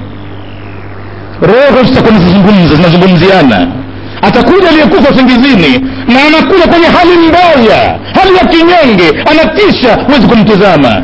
roho zitakuwa zinazungumza zinazungumziana atakuja aliyekufa usingizini na anakuja kwenye hali mbaya hali ya kinyonge anatisha huwezi kumtizama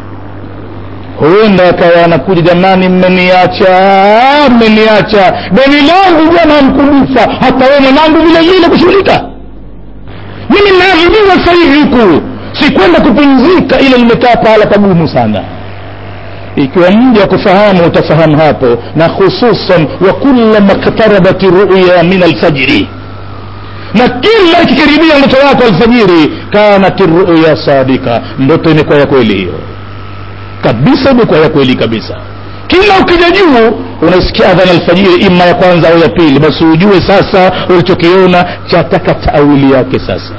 huenda akawa anakuja jamani mmeniacha mmeniacha deni langu jana mkulifa hata we mwanangu vile vile kushughulika mimi naambiwa sasa hivi huku sikwenda kupumzika ila nimekaa pahala pagumu sana ikiwa mja kufahamu utafahamu hapo na hususan wa kullama ktarabat ruya min alfajiri na kila ikikaribia ndoto yako alfajiri kanat ruya sadika ndoto imekuwa ya kweli hiyo kabisa imekuwa ya kweli kabisa kila ukija juu unaisikia adhan alfajiri ima ya kwanza au ya pili basi ujue sasa ulichokiona chataka taawili yake sasa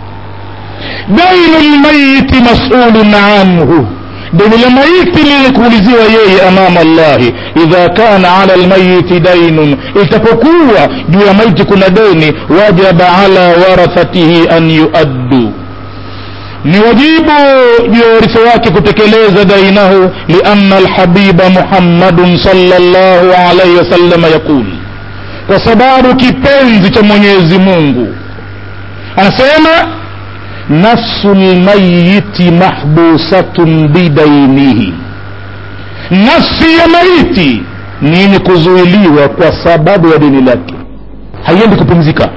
dainu lmayiti masulun anhu deni la maiti lenye kuuliziwa yeye amama llahi idha kana ala lmayiti dainun itapokuwa juu ya maiti kuna deni wajaba ala warathatihi an yuaddu ni wajibu juu ya warithi wake kutekeleza dainahu lianna alhabiba muhammadun salllahu alaihi wasallam yaqul kwa sababu kipenzi cha mwenyezi mungu anasema nafsu lmayiti mahbusatun bidainihi nafsi ya maiti ni yenye kuzuiliwa kwa sababu ya deni lake haiendi kupumzika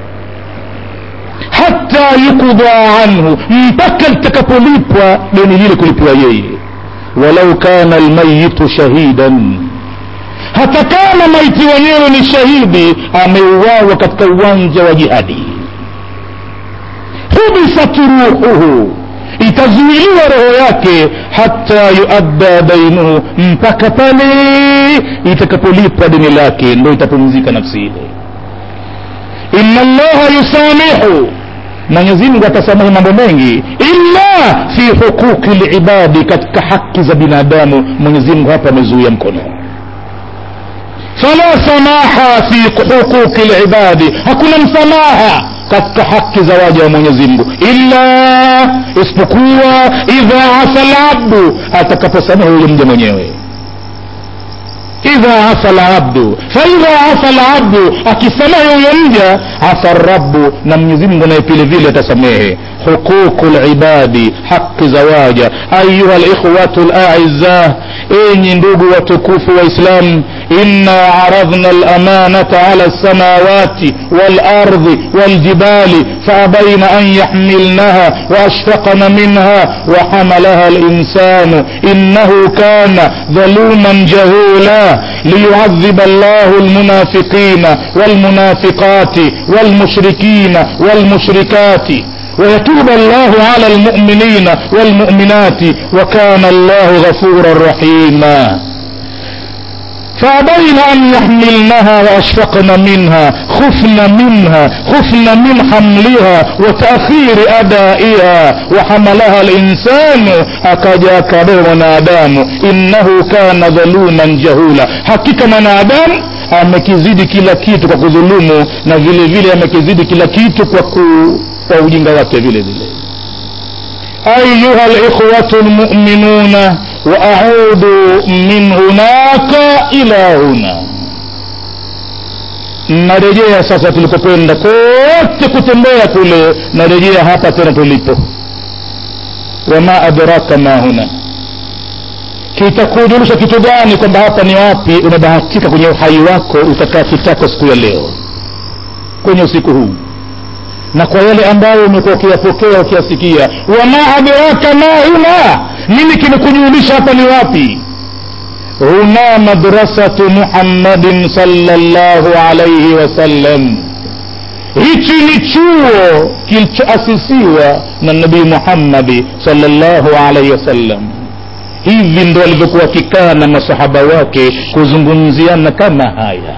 hata yukudha anhu mpaka litakapolipwa deni lile kulipiwa yeye walau kana almayitu shahidan hata kama maiti wenyewe ni shahidi ameuawa katika uwanja wa jihadi hubisat ruhuhu itazuiliwa roho yake hata yuadda dainuhu mpaka pale itakapolipwa deni lake ndo itapumzika nafsi ile inna allaha yusamihu mwenyezi mungu atasamehe mambo mengi illa fi huquqi libadi katika haki za binadamu mwenyezi mungu hapa amezuia mkono fala samaha fi huquqi libadi hakuna msamaha katika haki za waja wa mwenyezi mungu illa isipokuwa idha asa labdu atakaposamehe huyo mja mwenyewe idha asa labdu faidha asa labdu akisamehe huyo mja asa rabu na mwenyezi mungu naye vile vile atasamehe huququ libadi haqi za waja ayuha likhwatu laizah enyi ndugu watukufu waislam إنا عرضنا الأمانة على السماوات والأرض والجبال فأبين أن يحملنها وأشفقن منها وحملها الإنسان إنه كان ظلوما جهولا ليعذب الله المنافقين والمنافقات والمشركين والمشركات ويتوب الله على المؤمنين والمؤمنات وكان الله غفورا رحيما فأبين أن يحملنها وأشفقن منها خفن منها خفن من حملها وتأخير أدائها وحملها الإنسان أكجا كبير منادام إنه كان ظلوما جهولا حقيقة منادام amekizidi kila kitu kwa kudhulumu na vile vile amekizidi kila kitu kwa, ku, kwa ujinga wake vile vile أيها الإخوة المؤمنون وأعود من هناك إلى هنا narejea sasa tulikokwenda kote kutembea kule narejea hapa tena tulipo wama adraka ma huna kitakujulisha kitu gani kwamba hapa ni wapi umebahatika kwenye uhai wako utakaa kitako siku ya leo kwenye usiku huu na kwa yale ambayo umekuwa ukiyapokea ukiyasikia wama adraka ma huna nini kimekujulisha hapa ni wapi huna madrasatu muhammadin salllahu alaihi wasallam hichi ni chuo kilichoasisiwa na nabii muhammadi salllahu alaihi wasallam hivi ndo alivyokuwa akikaa na masahaba wake kuzungumziana kama haya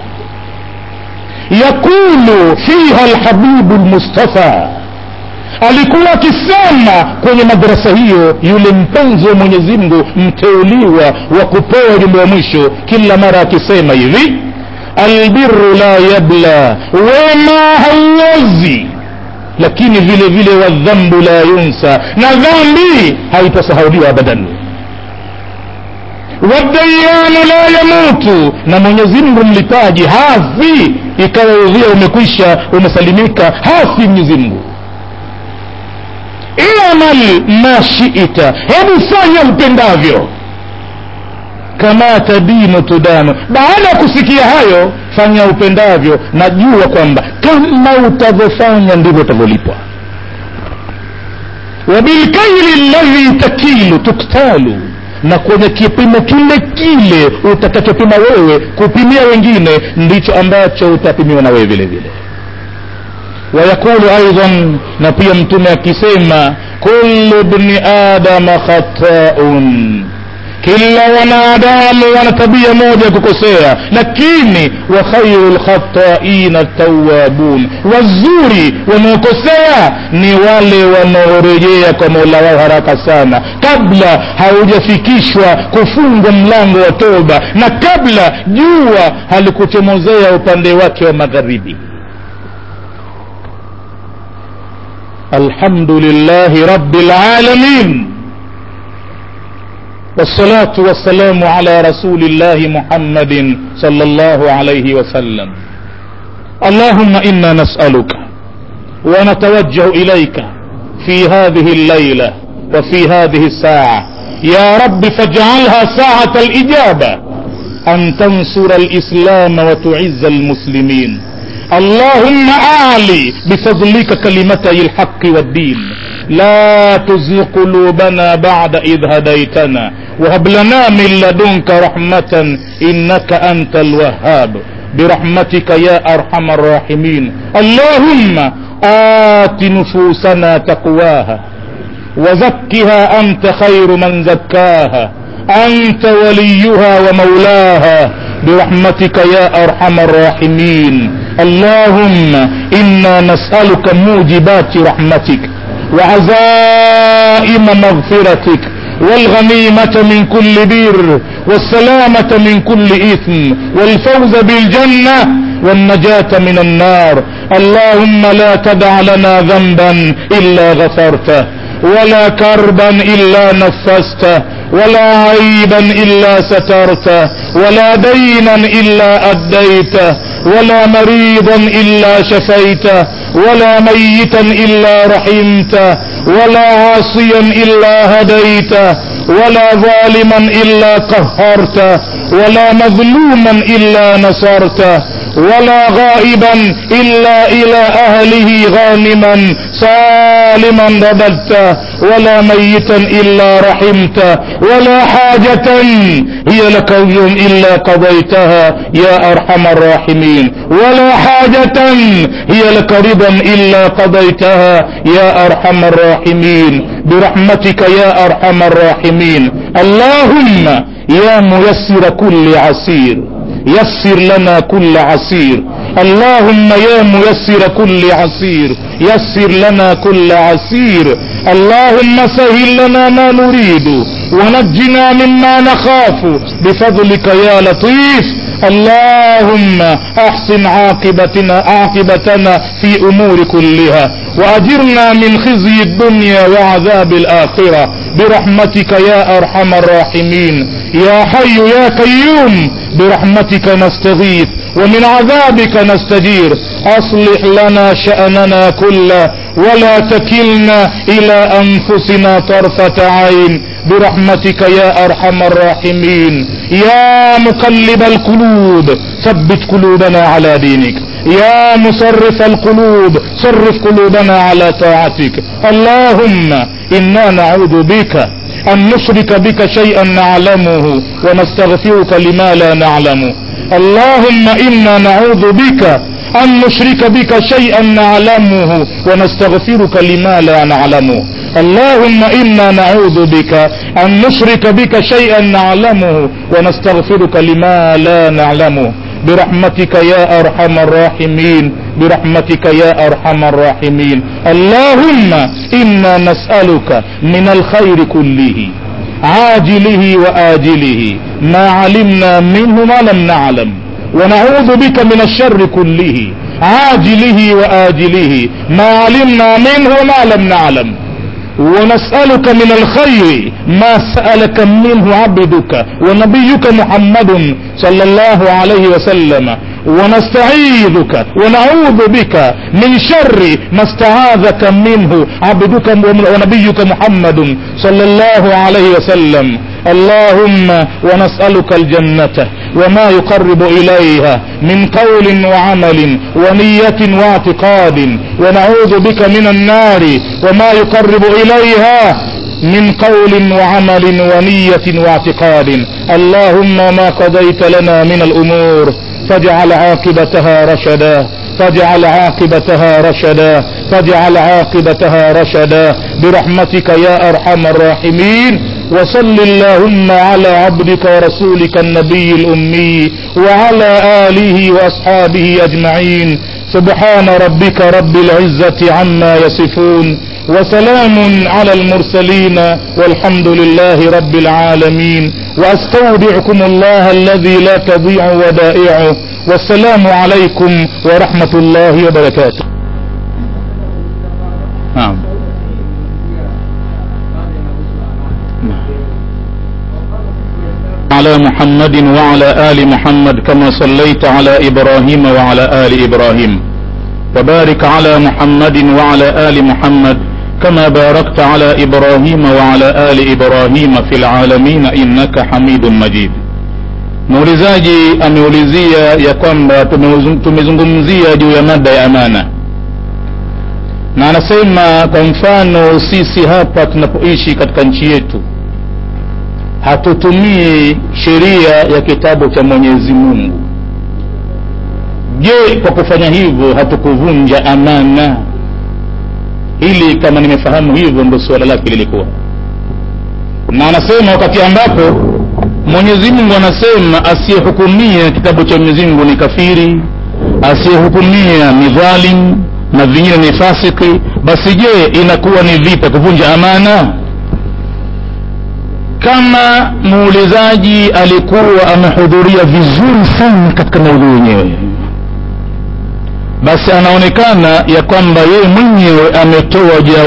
yakulu fiha lhabibu lmustafa alikuwa akisema kwenye madarasa hiyo yule mpenzi wa mwenyezi mungu mteuliwa wa kupewa ujumbe wa mwisho kila mara akisema hivi albiru la yabla wema hauozi lakini vile vile wadhambu la yunsa na dhambi haitasahauliwa abadan wadayanu la yamutu na mwenyezi mungu mlipaji hafi ikawa udhia umekwisha umesalimika hafi mwenyezi mungu imal ma shita hebu fanya upendavyo kama tadinu tudanu baada ya kusikia hayo fanya upendavyo najua kwamba kama utavyofanya ndivyo utavyolipwa wabilkaili ladhi takilu tuktalu na kwenye kipimo kile kile utakachopima wewe kupimia wengine ndicho ambacho utapimiwa na wewe vile vile wayaqulu aidan na pia mtume akisema kullu bni adama khataun kila wanadamu wana tabia moja ya kukosea lakini wa khairu lkhataina tawabun wazuri wanaokosea ni wale wanaorejea kwa mola wao haraka sana kabla haujafikishwa kufungwa mlango wa toba na kabla jua halikuchomozea upande wake wa magharibi الحمد لله رب العالمين والصلاة والسلام على رسول الله محمد صلى الله عليه وسلم اللهم إنا نسألك ونتوجه إليك في هذه الليلة وفي هذه الساعة يا رب فاجعلها ساعة الإجابة أن تنصر الإسلام وتعز المسلمين اللهم أعلي بفضلك كلمتي الحق والدين لا تزغ قلوبنا بعد إذ هديتنا وهب لنا من لدنك رحمة إنك أنت الوهاب برحمتك يا أرحم الراحمين اللهم آت نفوسنا تقواها وزكها أنت خير من زكاها أنت وليها ومولاها برحمتك يا أرحم الراحمين اللهم إنا نسألك موجبات رحمتك وعزائم مغفرتك والغنيمة من كل بر والسلامة من كل إثم والفوز بالجنة والنجاة من النار اللهم لا تدع لنا ذنبا إلا غفرته ولا كربا إلا نفسته ولا عيبا إلا سترته ولا دينا إلا أديته ولا مريضا إلا شفيته ولا ميتا إلا رحمته ولا عاصيا إلا هديته ولا ظالما إلا قهرته ولا مظلوما إلا نصرته ولا غائبا إلا إلى أهله غانما سالما رددته ولا ميتا إلا رحمته ولا حاجة هي لك اليوم إلا قضيتها يا أرحم الراحمين ولا حاجة هي لك رضا إلا قضيتها يا أرحم الراحمين برحمتك يا أرحم الراحمين اللهم يا ميسر كل عسير يسر لنا كل عسير اللهم يا ميسر كل عسير يسر لنا كل عسير اللهم سهل لنا ما نريد ونجنا مما نخاف بفضلك يا لطيف اللهم احسن عاقبتنا عاقبتنا في امور كلها واجرنا من خزي الدنيا وعذاب الاخره برحمتك يا ارحم الراحمين يا حي يا قيوم برحمتك نستغيث ومن عذابك نستجير اصلح لنا شأننا كله ولا تكلنا الى انفسنا طرفة عين برحمتك يا ارحم الراحمين يا مقلب القلوب ثبت قلوبنا على دينك يا مصرف القلوب صرف قلوبنا على طاعتك اللهم انا نعوذ بك ان نشرك بك شيئا نعلمه ونستغفرك لما لا نعلمه اللهم انا نعوذ بك ان نشرك بك شيئا نعلمه ونستغفرك لما لا نعلمه اللهم انا نعوذ بك ان نشرك بك شيئا نعلمه ونستغفرك لما لا نعلمه برحمتك يا ارحم الراحمين برحمتك يا ارحم الراحمين اللهم انا نسألك من الخير كله عاجله واجله ما علمنا منه ما لم نعلم ونعوذ بك من الشر كله عاجله واجله ما علمنا منه وما لم نعلم ونسألك من الخير ما سألك منه عبدك ونبيك محمد صلى الله عليه وسلم ونستعيذك ونعوذ بك من شر ما استعاذك منه عبدك ونبيك محمد صلى الله عليه وسلم اللهم ونسألك الجنة وما يقرب إليها من قول وعمل ونية واعتقاد ونعوذ بك من النار وما يقرب إليها من قول وعمل ونية واعتقاد اللهم ما قضيت لنا من الأمور فاجعل عاقبتها رشدا فاجعل عاقبتها رشدا فاجعل عاقبتها رشدا برحمتك يا أرحم الراحمين وصل اللهم على عبدك ورسولك النبي الأمي وعلى آله وأصحابه أجمعين سبحان ربك رب العزة عما يصفون وسلام على المرسلين والحمد لله رب العالمين واستودعكم الله الذي لا تضيع ودائعه والسلام عليكم ورحمة الله وبركاته نعم على محمد وعلى آل محمد كما صليت على إبراهيم وعلى آل إبراهيم وبارك على محمد وعلى آل محمد كما باركت على إبراهيم وعلى آل إبراهيم في العالمين إنك حميد مجيد muulizaji ameulizia ya kwamba tumezungumzia juu ya mada ya amana na anasema kwa mfano sisi hapa tunapoishi katika nchi yetu hatutumii sheria ya kitabu cha mwenyezi mungu je kwa kufanya hivyo hatukuvunja amana ili kama nimefahamu hivyo ndo suala lake lilikuwa na anasema wakati ambapo mwenyezi mungu anasema asiyehukumia kitabu cha mwenyezi mungu ni kafiri asiyehukumia ni dhalim na vingine ni fasiki basi je inakuwa ni vita kuvunja amana kama muulizaji alikuwa amehudhuria vizuri sana katika maudhui yenyewe basi anaonekana ya kwamba yeye mwenyewe ametoa